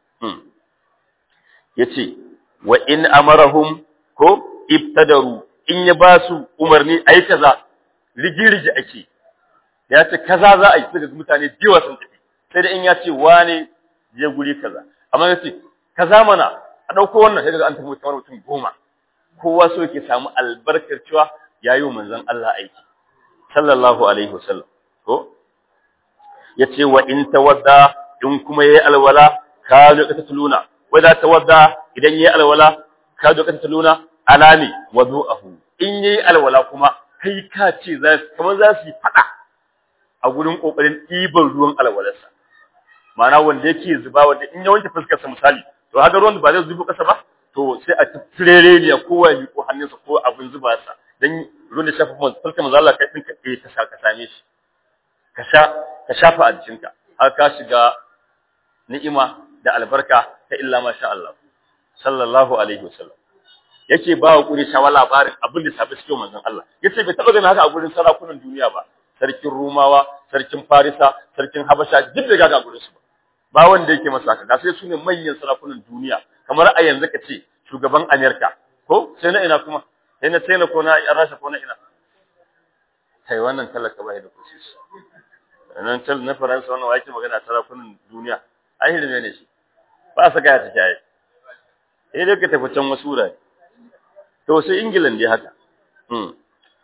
S1: yace wa in amarahum ko ibtadaru in ya ba su umarni ayi kaza rigirigi ake ya ce kaza za a yi daga mutane biyu sun tafi sai da in ya ce wane je guri kaza amma ya ce kaza mana a dauko wannan sai daga an tafi kamar mutum goma kowa so yake samu albarkar cewa yayi wa manzon Allah aiki sallallahu alaihi wasallam ko yace wa in tawadda in kuma yayi alwala ka zo ka tuluna wanda tawadda idan yayi alwala ka zo ka tuluna alami wudu'ahu in yayi alwala kuma kai ka ce za su kamar za su yi fada a gurin kokarin ɗiban ruwan alwalarsa ma'ana wanda yake zuba wanda in ya wanke fuskar sa misali to haka ruwan ba zai zubo kasa ba to sai a tirere ne kowa ya miƙo hannunsa ko abin zuba sa dan ruwan da shafa man falka manzo Allah kai din ka ka sha ka same shi ka sha ka shafa a jikinka har ka shiga ni'ima da albarka ta illa masha Allah sallallahu alaihi wasallam yake ba wa kuri shawa labarin abin da safi cikin manzon Allah yace bai taba ganin haka a gurin sarakunan duniya ba sarkin Rumawa sarkin Farisa sarkin Habasha duk da gaga gurin su ba ba wanda yake masa haka sai su ne manyan sarakunan duniya kamar a yanzu ka ce shugaban Amerika ko sai na ina kuma sai na China ko na Rasha ko na ina kai wannan talaka bai da kusi nan tal na Faransa wannan wake magana sarakunan duniya ai hirme ne shi ba saka ya take ai eh dai ka tafi can wasu wurare to sai England dai haka hmm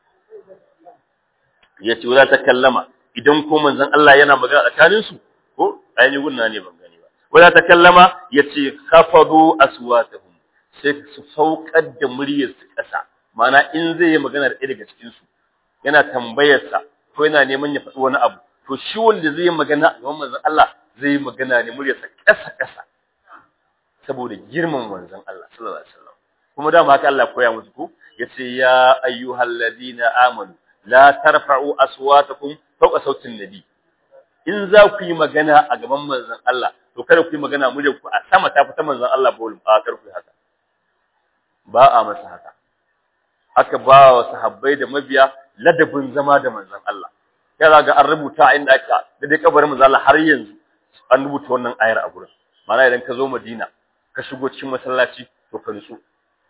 S1: yace wala ta kallama idan ko manzon Allah yana magana tsakanin su ko ainihin gunna ne ban gani ba wala ta kallama yace khafadu aswatahum sai su saukar da muryar su kasa ma'ana in zai yi magana da ɗaya daga cikin su yana tambayar sa ko yana neman ya faɗi wani abu to shi wanda zai yi magana a gaban manzon Allah zai yi magana ne muryar sa kasa kasa saboda girman manzon Allah sallallahu alaihi wasallam kuma dama haka Allah koya musu ko yace ya ayyuhalladhina amanu la tarfa'u aswatakum fawqa sautin nabi in za ku yi magana a gaban manzon Allah to kada ku yi magana muryar ku a sama ta fita manzon Allah ba wulin ba kar ku haka ba a masa haka aka ba wa sahabbai da mabiya ladabin zama da manzon Allah ya za ga an rubuta inda aka da dai kabarin manzon Allah har yanzu an rubuta wannan ayar a gurin ma'ana idan ka zo Madina ka shigo cikin masallaci to ka nutsu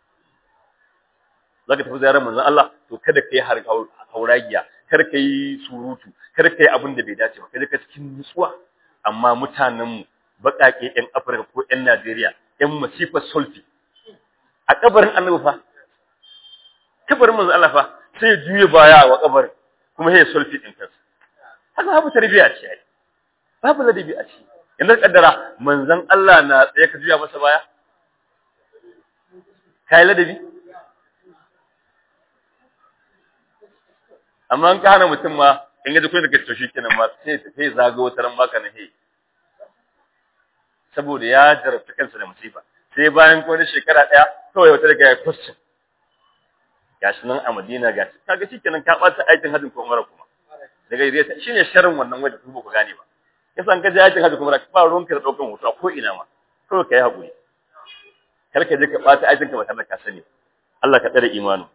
S1: zaka tafi ziyarar manzon Allah to kada ka yi hauragiya kar ka yi surutu kar ka yi abin da bai dace ba kada ka cikin nutsuwa amma mutanen mu baƙaƙe ƴan Afirka ko ƴan Najeriya ƴan masifar sulfi a kabarin Annabi fa kabarin manzon Allah fa sai juye baya wa kabarin kuma sai sulfi din kansa haka babu tarbiya ce ai babu ladabi a ce yanzu kaddara manzon Allah na tsaye ka juya masa baya kai ladabi amma an ka hana mutum ma in ga dukkan daga toshi kenan ma sai sai zago wata ran baka na hey saboda ya jarabta kansa da musifa sai bayan ko shekara daya kawai wata daga ya question gashi nan a Madina gashi kaga shikenan ka bata aikin hajjin ko umara kuma daga yare shine sharrin wannan wanda ku ba ku gane ba yasa an ka je aikin hajji kuma ba ruwan ka da daukan hoto ko ina ma kawai kai hakuri kar ka je ka bata aikin ka ba tare da ka sani Allah ka tsare imanu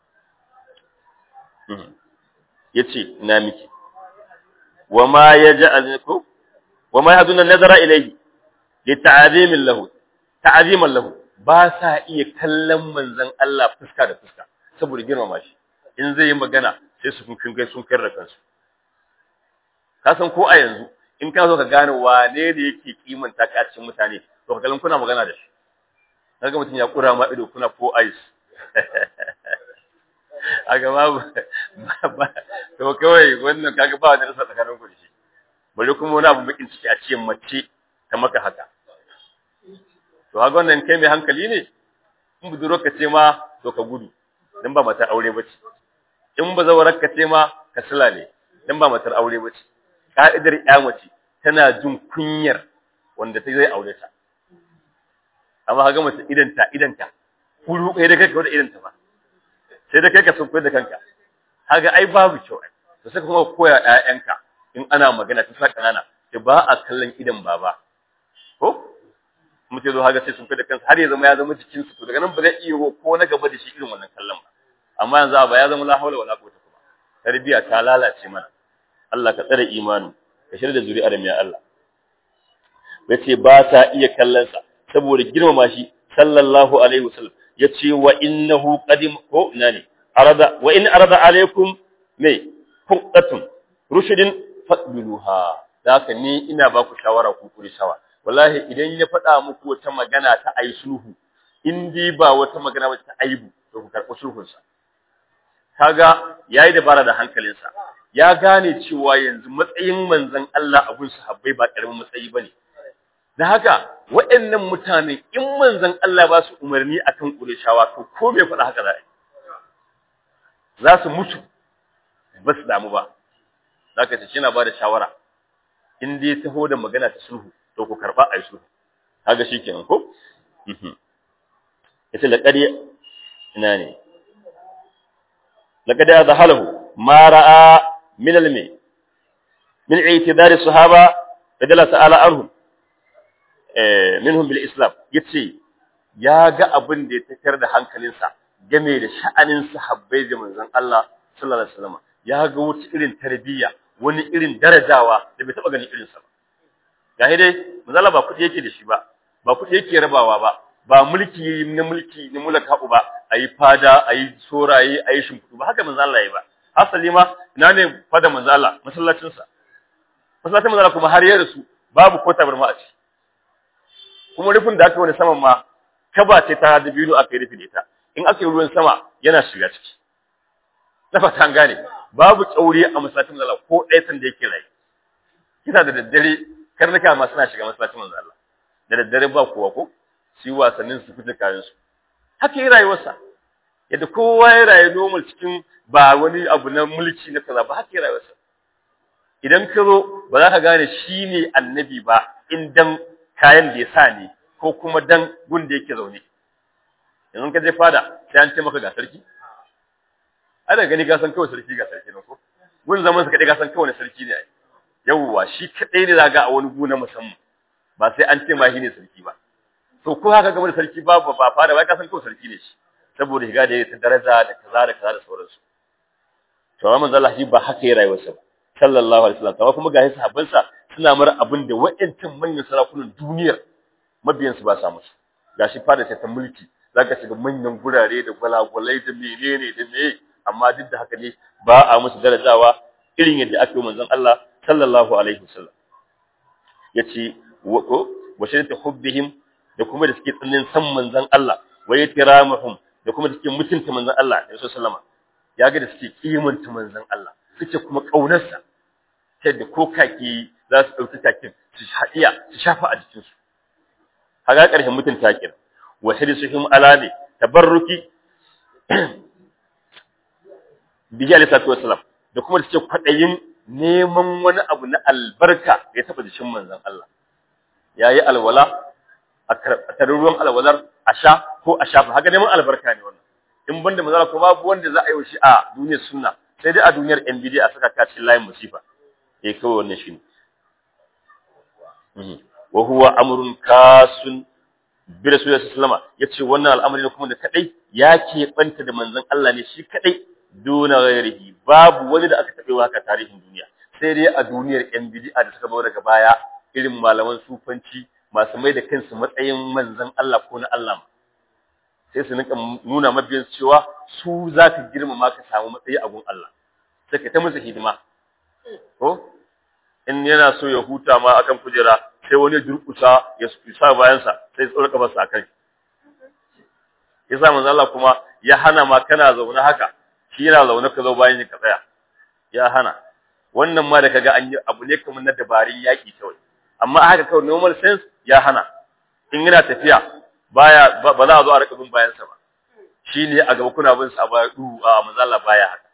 S1: yace ina miki wama yaj'al ko wama yahduna nazara ilayhi li ta'zimin lahu ta'ziman lahu ba sa iya kallon manzon Allah fuska da fuska saboda girmama shi in zai yi magana sai su kun kai sun kai da kansu ka san ko a yanzu in ka zo ka gane wane ne yake kimanta ka cikin mutane to ka kallon kuna magana da shi kaga mutum ya kura ma ido kuna ko ice aga babu to kawai wannan kaga ba wani rasa tsakanin ku da shi bari kuma wani abu bakin ciki a ce mace ta maka haka to kaga wannan kai mai hankali ne in budurwar ka ce ma to ka gudu dan ba matar aure bace in ba zawarar ka ce ma ka sila ne dan ba matar aure bace ka'idar ya mace tana jin kunyar wanda ta zai aure ta amma kaga mace idanta idanta kuru kai da kai da idanta ba sai da kai ka sun da kanka kaga ai babu kyau ai to sai kuma koya ƴaƴanka in ana magana ta sa kanana ki ba a kallon idan baba ko mutum zo haga sai sun da kansa har ya zama ya zama jikin su to daga nan ba zai iya ko na gaba da shi irin wannan kallon ba amma yanzu ba ya zama la haula wala quwwata kuma tarbiya ta lalace mana Allah ka tsare imanin ka shirya da zuri'ar mai Allah yace ba ta iya kallon sa saboda girmama shi sallallahu alaihi wasallam yace wa innahu qadim ko ina ne arada wa in arada alaikum me fuqatun rushidin fadluha haka ni ina ba ku shawara ku kuri shawa wallahi idan ya faɗa muku wata magana ta ayi sulhu in dai ba wata magana ba ta aibu to ku karɓi sulhun sa kaga yayi dabara da hankalinsa ya gane cewa yanzu matsayin manzon Allah abun sahabbai ba karamin matsayi bane da haka waɗannan mutane in manzon Allah ba su umarni akan Qurayshawa to ko bai faɗa haka za a yi za su mutu ba su damu ba zaka ce kina ba da shawara in dai taho da magana ta sulhu to ku karba ai sulhu kaga shikenan ko mhm yace laqad ina ne laqad azhalahu ma ra'a min al-mi min i'tidar as-sahaba radiyallahu ta'ala anhum eh minhum bil islam yace ya ga abin da ya tafiyar da hankalinsa game da sha'anin sahabbai da manzon Allah sallallahu alaihi wasallam ya ga wata irin tarbiyya wani irin darajawa da bai taba ganin irin sa ba gahi dai manzon Allah ba kudi yake da shi ba ba kudi yake rabawa ba ba mulki na mulki na mulaka ba ayi fada ayi soraye ayi shimfudu ba haka manzon Allah yayi ba hasali ma ina ne fada manzon Allah masallacin sa masallacin manzon Allah kuma har ya rasu babu ko tabarma a ci kuma rufin da aka wani saman ma kaba ce ta dabino aka yi rufi da ita in aka yi ruwan sama yana shiga ciki na fata an gane babu tsauri a masallacin manzo Allah ko ɗaya san da yake rai kina da daddare karnuka ma suna shiga masallacin manzo Allah da daddare ba kowa ko shi wasannin su fita kayan su haka yi rayuwarsa yadda kowa ya rayu normal cikin ba wani abu na mulki na kaza ba haka yi rayuwarsa idan ka zo ba za ka gane shi ne annabi ba in dan kayan da ya sa ne ko kuma dan gun da yake zaune yanzu ka je fada sai an ce maka ga sarki ana gani ga san kawai sarki ga sarki ne ko gun zaman sa kadai ga san kawai sarki ne yawwa shi kadai ne zaga a wani guna musamman ba sai an ce ma shi ne sarki ba to ko haka game da sarki ba ba fada ba ka san kawai sarki ne shi saboda shiga da ta daraja da kaza da kaza da sauransu to amma manzo Allah shi ba haka ya rayuwarsa ba sallallahu alaihi wasallam kuma ga sahabbansa suna mara abin da wa'ancan manyan sarakunan duniyar mabiyansu ba sa musu gashi fada ta ta mulki zaka shiga manyan gurare da gwalagwalai da menene da meye amma duk da haka ne ba a musu darajawa irin yadda aka yi manzon Allah sallallahu alaihi wasallam yace wa ko wa shirta hubbihim da kuma da suke tsannin san manzon Allah wa yatiramuhum da kuma da suke mutunta manzon Allah sallallahu sallama ya ga da suke kimanta manzon Allah suke kuma kaunarsa ta da ko kaki za su ɗauki kakin su haɗiya su shafa a jikinsu haga ƙarshen mutunta kin wa hirsuhum ala ne tabarruki bihi alayhi salatu wassalam da kuma da suke kwaɗayin neman wani abu na albarka ya taɓa jikin manzon Allah yayi alwala a tarin ruwan alwalar a sha ko a shafa haka neman albarka ne wannan in banda manzala ko babu wanda za a yi shi a duniyar sunna sai dai a duniyar NBD a saka kacin layin musifa eh kawai wannan shine wa huwa amrun kasun bi rasulullahi sallallahu alaihi yace wannan al'amari ne kuma da kadai ya ke banta da manzon Allah ne shi kadai duna ghairihi babu wani da aka tabe haka tarihin duniya sai dai a duniyar NBD da suka zo daga baya irin malaman sufanci masu mai da kansu matsayin manzon Allah ko na Allah sai su nika nuna mabiyan cewa su za ka girmama ka samu matsayi a gun Allah sai ka ta musu hidima ko in yana so ya huta ma akan kujera sai wani durkusa ya sa bayansa sai ya tsora kafarsa akan yasa manzon Allah kuma ya hana ma kana zaune haka shi yana zaune ka zo bayan ka tsaya ya hana wannan ma da kaga an yi abu ne kamar na dabarun yaki kawai amma haka kawai normal sense ya hana in yana tafiya baya ba za a zo a rika bin bayansa ba shi ne a gaba kuna bin sa a baya du a mazala baya haka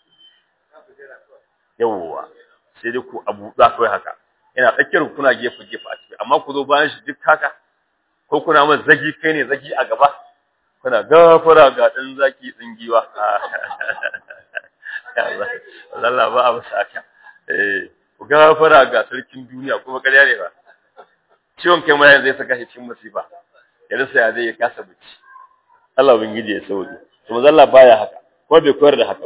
S1: yawwa sai dai ku abu za kawai haka yana tsakiyar kuna gefe gefe a ciki amma ku zo bayan shi duk haka ko kuna mai zagi kai ne zagi a gaba kuna gafara ga dan zaki tsingiwa Allah ba a masa haka eh ku gafara ga sarkin duniya kuma ƙarya ne ba ciwon kai ma zai saka shi cikin masifa ya rasa ya zai ya kasa bacci Allah ubangiji ya sauke to manzo Allah baya haka ko bai koyar da haka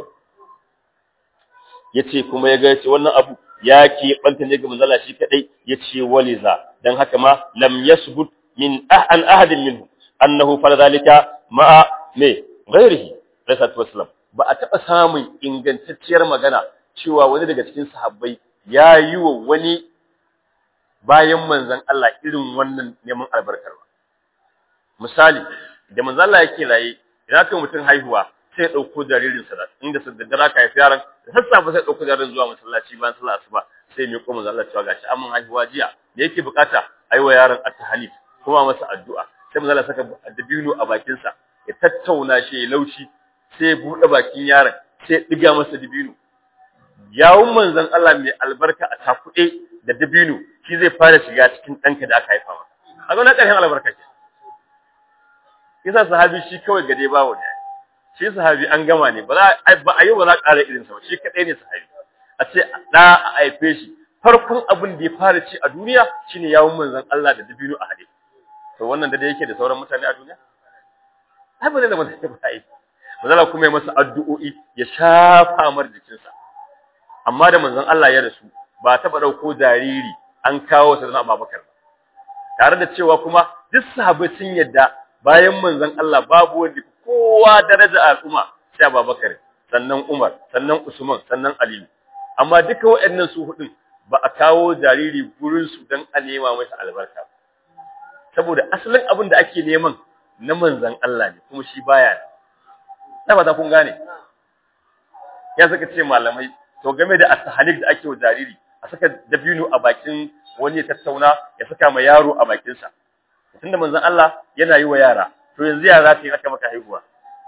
S1: yace kuma ya ga yace wannan abu ya ke banta ne ga manzo Allah shi kadai yace waliza dan haka ma lam yasbut min an ahadin minhu annahu fala zalika ma me ghairihi sallallahu wasallam ba a taba samun ingantacciyar magana cewa wani daga cikin sahabbai ya yi wa wani bayan manzon Allah irin wannan neman albarkar ba misali da manzo Allah yake raye idan aka mutum haihuwa sai ya dauko jaririn sa inda sa daddara ka haifi yaron sassafe sai dauko jaririn zuwa masallaci bayan sallar asuba sai mai kuma manzo Allah cewa gashi amma haihuwa jiya da yake bukata aiwa yaron at-tahlil kuma masa addu'a sai manzo Allah saka dabino a bakin sa ya tattauna shi ya laushi sai ya bude bakin yaron sai ya diga masa dabino yawun manzon Allah mai albarka a takude da dabino shi zai fara shiga cikin danka da aka haifa maka a ga na ƙarshen albarka ke yasa sahabi shi kawai gade bawo ne shi sahabi an gama ne ba za ba a yi ba za ƙara irin sa ba shi kadai ne sahabi a ce da a haife shi farkon abin da ya fara ci a duniya shine yawun manzon Allah da dabino a hade to wannan da yake da sauran mutane a duniya ai ba zai da mutane ba ai manzon kuma ya masa addu'o'i ya shafa mar jikinsa amma da manzon Allah ya rasu ba taɓa ɗauko jariri an kawo sa zama Abubakar ba tare da cewa kuma duk sahabbai sun yadda bayan manzon Allah babu wanda kowa daraja a al'umma sai Abubakar sannan Umar sannan Usman sannan Ali amma duka waɗannan su hudun ba a kawo jariri gurin su dan a nema masa albarka saboda asalin abin da ake neman na manzon Allah ne kuma shi baya da ba kun gane ya saka ce malamai to game da asahalik da ake wa jariri a saka dabino a bakin wani ya tattauna ya saka ma yaro a bakinsa tunda manzon Allah yana yi wa yara to yanzu yara ce aka maka haihuwa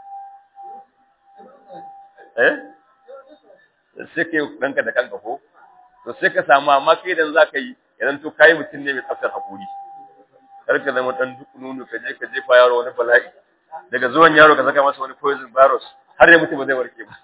S1: eh sai kai danka da kanka ko to sai ka samu amma kai idan zaka yi idan to kai mutum ne mai tsaftar hakuri kar ka zama dan duk nunu ka je ka jefa yaro wani bala'i daga zuwan yaro ka saka masa wani poison virus har ya mutu ba zai warke ba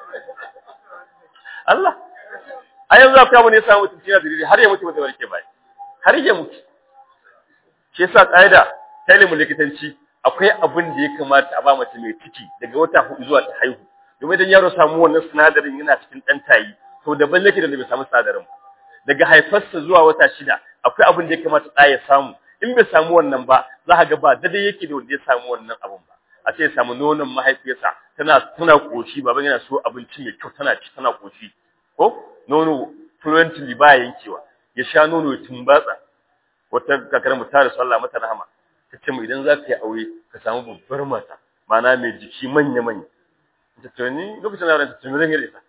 S1: Allah a yanzu akwai abu ne ya samu mutum cikin dalili har ya mutu ba zai warke ba har ya mutu shi yasa ƙa'ida ta ilimin likitanci akwai abin da ya kamata a ba mace mai ciki daga wata hudu zuwa ta haihu domin idan yaro samu wannan sinadarin yana cikin ɗan tayi to daban yake da bai samu sinadarin ba daga haifarsa zuwa wata shida akwai abin da ya kamata ɗa ya samu in bai samu wannan ba za ka ga ba daidai yake da wanda ya samu wannan abin ba a ce ya samu nonon mahaifiyarsa tana tana koshi baban yana so abinci mai kyau tana ci tana koshi ko nono fluently ba yankewa ya sha nono ya tumbatsa wata kakar mu ta rasu Allah mata rahama ta ce mu idan za ka yi aure ka samu babbar mata mana mai jiki manya manya ta ce ni lokacin da ta ce zan yi ita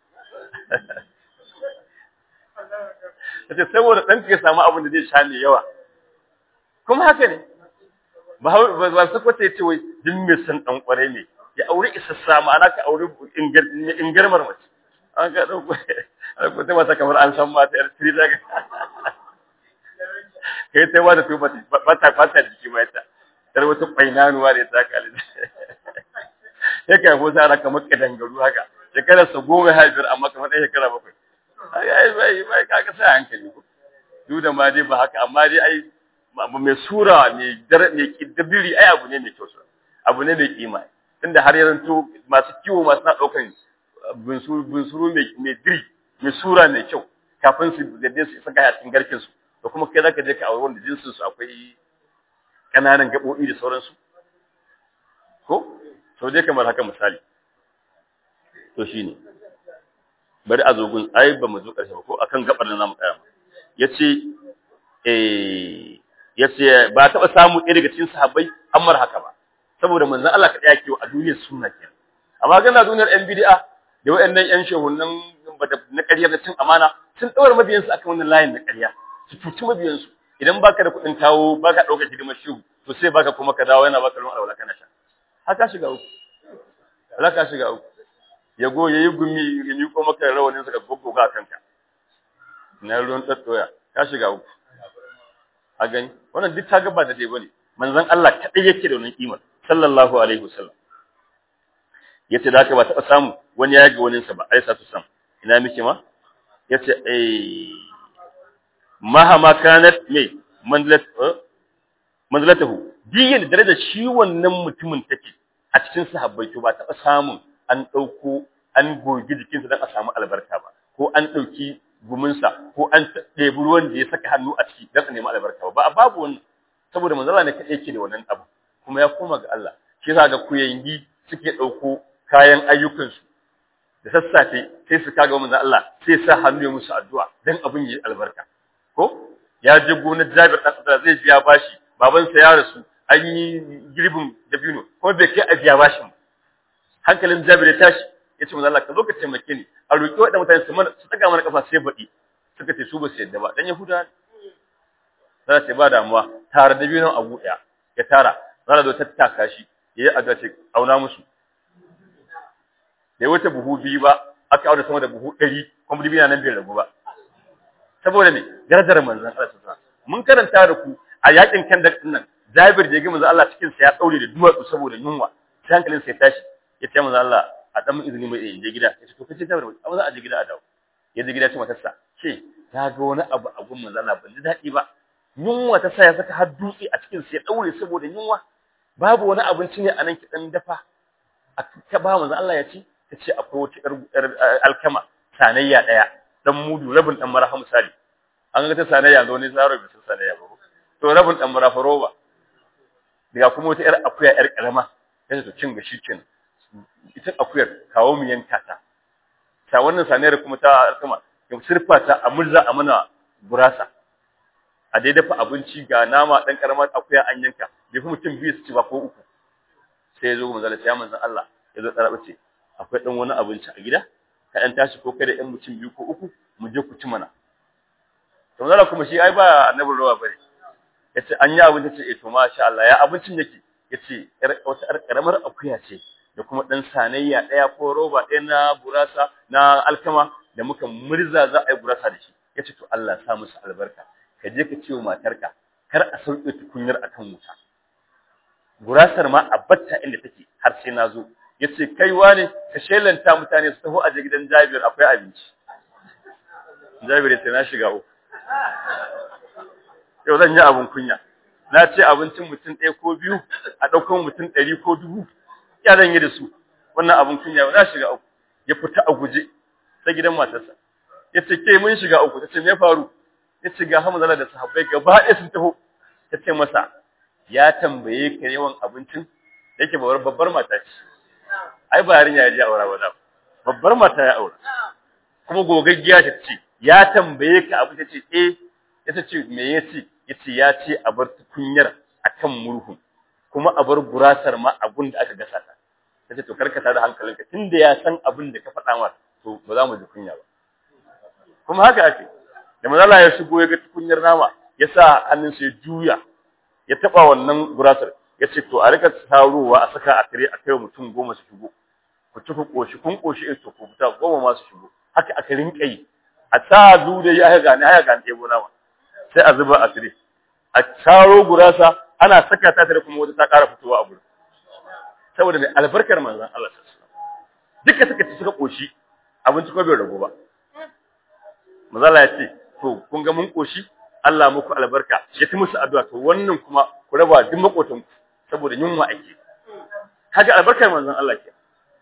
S1: ta ce saboda ɗan ya samu abin da zai sha mai yawa kuma haka ne ba ba su kwata ya ce wai duk mai san ɗan ƙwarai ne ya aure isassa ma'ana ka aure ingarmar mace an ka ɗauko ko ta mata kamar an san mata yar tiri daga kai ta ba da to ba ta fata jiki ba ita dar wata kwainanuwa da ta kalli ya kai ko sa kamar kadangaru haka shekarar sa goma ha biyar amma kamar ɗaya shekara bakwai ai bai bai kaga sai hankali ko duk da ma dai ba haka amma dai ai abu mai sura mai dar mai kiddabiri ai abu ne mai kyau abu ne mai kima tunda har yanzu masu kiwo masu na ɗaukan bunsuru mai diri mai sura mai kyau kafin su yadda su saka a cikin garkin su da kuma kai zaka je ka aure wanda jinsin su akwai kananan gabobi da sauransu ko to dai kamar haka misali to shine bari a zogun ai ba mu zo karshe ba ko akan gabar da zamu tsaya yace eh yace ba taba samu ɗaya daga cikin sahabbai ammar haka ba saboda manzon Allah ka daya kewa a duniyar sunna kenan amma gana duniyar yan bid'a da wayannan yan shehunan na ƙarya da cin amana sun ɗaura mabiyansu akan wannan layin na ƙarya su cuci mabiyansu idan baka da kuɗin kawo baka ɗaukar hidimar shehu to sai baka kuma ka dawo yana baka ruwan alwala kana sha haka shiga uku alaka shiga uku ya go yayi gumi ya miko maka rawanin sa ka goggoga kanka na ruwan tattoya ka shiga uku a gani wannan duk ta gaba da dai bane manzon Allah kadai yake da wannan kimar sallallahu alaihi wasallam yace da haka ba taɓa samu wani ya ga waninsa ba ai satu sam ina miki ma yace eh mahama kanat me manzilat manzilatahu diyin daraja shi wannan mutumin take a cikin sahabbai to ba taɓa samun an ɗauko an gogi jikinsa don a samu albarka ba ko an ɗauki guminsa ko an ɗebi ruwan da ya saka hannu a ciki don a nemi albarka ba babu wannan saboda manzala ne kaɗai yake da wannan abu kuma ya koma ga Allah shi yasa ga kuyangi suke ɗauko kayan ayyukansu da sassafe sai su kaga manzo Allah sai sa hannu ya musu addu'a dan abin yi albarka ko ya je gonar Jabir dan Abdullah zai biya bashi babansa ya rasu an yi girbin dabino kuma bai kai a biya bashin hankalin Jabir ya tashi ya ce manzo Allah ka zo ka taimake ni a roki waɗanda mutane su mana su daga mana kafa sai baɗi suka ce su ba su yadda ba dan Yahuda za su ba damuwa tare dabinon abu ɗaya ya tara za zo tattaka shi ya yi addu'a ce auna musu bai wuce buhu biyu ba aka auna sama da buhu ɗari kuma dubi nan bai ragu ba saboda me darajar manzon Allah sallallahu mun karanta da ku a yakin kan da nan Jabir da ya ga manzon Allah cikin sa ya daure da duwatsu saboda yunwa sai hankalin sa ya tashi ya ce manzo Allah a dan izini mai in je gida ya ce to kace ta amma za a je gida a dawo ya je gida ce matarsa ce ta ga wani abu a gun manzo Allah ban ji daɗi ba yunwa ta sa ya saka har dutse a cikin sa ya daure saboda yunwa babu wani abinci ne a nan ki dan dafa a ta ba manzo Allah ya ci ta ce akwai wata yar alkama sanayya daya dan mudu rabin dan maraha misali an ga ta sanayya zo ne zaro bi sun sanayya ba to rabin dan marafa roba daga kuma wata yar akuya yar karama sai to cin gashi kin ita akuyar kawo mu yanka ta ta wannan sanayar kuma ta alkama ya sirfa ta a murza a mana gurasa a dai dafa abinci ga nama dan karamar akuya an yanka bai fi mutum biyu su ci ba ko uku sai ya zo manzala ya manzan Allah ya zo tsara ce akwai dan wani abinci a gida ka dan tashi ko kai da ɗan mutum biyu ko uku mu je ku ci mana to manzala kuma shi ai ba annabin rawa bane yace an yi abinci ce eh to masha Allah ya abincin yake yace wata yar karamar akuya ce da kuma dan sanayya daya ko roba ɗaya na burasa na alkama da muka murza za a yi burasa da shi yace to Allah ya sa musu albarka ka je ka ce wa matarka kar a sauke tukunyar akan wuta gurasar ma a batta inda take har sai na zo yace kai wane ka shelanta mutane su taho a je gidan Jabir akwai abinci Jabir yace na shiga uku yau zan yi abun kunya na ce abincin mutum ɗaya ko biyu a ɗaukar mutum ɗari ko dubu ya zan yi da su wannan abun kunya na shiga uku ya fita a guje ta gidan matarsa ya ce ke mun shiga uku ta ce me faru ya ce ga hamzala da sahabbai gaba ɗaya sun taho ta ce masa ya tambaye ka yawan abincin yake babbar babbar mata ce ai ba yarinya ya je aura ba da babbar mata ya aura kuma gogaggiya ta ce ya tambaye ka abu ta ce eh ya ce me ya ce ya ce ya ce a bar tukunyar akan murhun kuma a bar gurasar ma abun da aka gasa ta ta ce to karkata da hankalinka tunda ya san abin da ka faɗa masa to ba za mu ji kunya ba kuma haka ake da manzala ya shigo ya ga tukunyar nama ya sa hannunsa ya juya ya taba wannan gurasar ya ce to a rika tarowa a saka a kare a kai mutum goma su shigo ku ci ku koshi kun koshi in to ku fita goma ma su shigo haka aka rinka yi a sa zu da ya ga ne ya ga ɗebo nama sai a zuba a tire a taro gurasa ana saka ta tare kuma wata ta ƙara fitowa a gurin saboda mai albarkar manzon Allah sallallahu alaihi wasallam duka suka ci suka koshi abinci ko bai rago ba manzala ya ce to kun ga mun koshi Allah muku albarka ya ci musu addu'a to wannan kuma ku raba duk makotan ku saboda yunwa ake kaga albarkar manzon Allah ke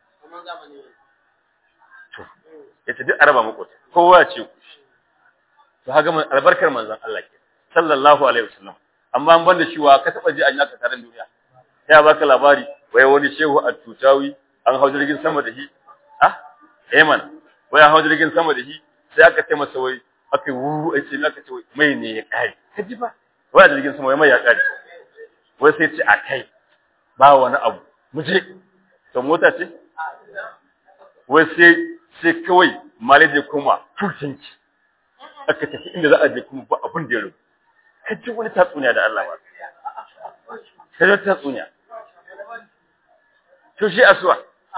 S1: to yace duk araba makota kowa ya ce ku to kaga man albarkar manzon Allah ke sallallahu alaihi wasallam amma an banda shi wa ka taba ji an yaka taron duniya ya baka labari wai wani shehu a tutawi an hau jirgin sama da shi ah eh man wai an hau jirgin sama da shi sai aka ce masa wai aka yi wuru a ce aka ce mai ne ya kare ka ji ba wai a jirgin sama mai ya kare wai sai ce a kai ba wani abu mu je to mota ce wai sai sai kawai malaje kuma tukinki aka tafi inda za a je kuma ba abin da ya rubu ka ji wani tatsuniya da Allah ba ka ji tatsuniya to shi asuwa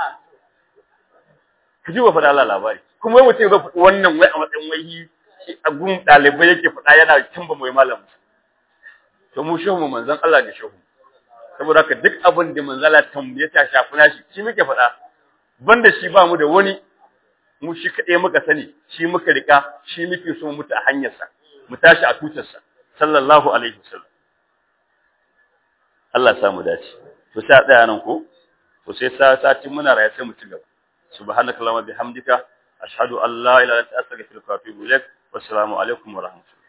S1: ka ji wa faɗa Allah labari kuma wai mutum zai faɗi wannan wai a matsayin wai a gun ɗalibai yake faɗa yana tamba mai malamu to mu shehu manzon Allah da shehu saboda haka duk abin da manzala tambaye ta shafi nashi shi muke faɗa banda shi ba mu da wani mu shi kaɗai muka sani shi muka rika shi muke so mutu a hanyarsa mu tashi a tutarsa sallallahu alaihi wasallam Allah ya samu dace to sai a tsaya nan ko to sai sati muna raye sai mu ci gaba subhanakallahumma bihamdika ashhadu an la ilaha illa anta astaghfiruka wa atubu ilaik wassalamu alaikum wa rahmatullahi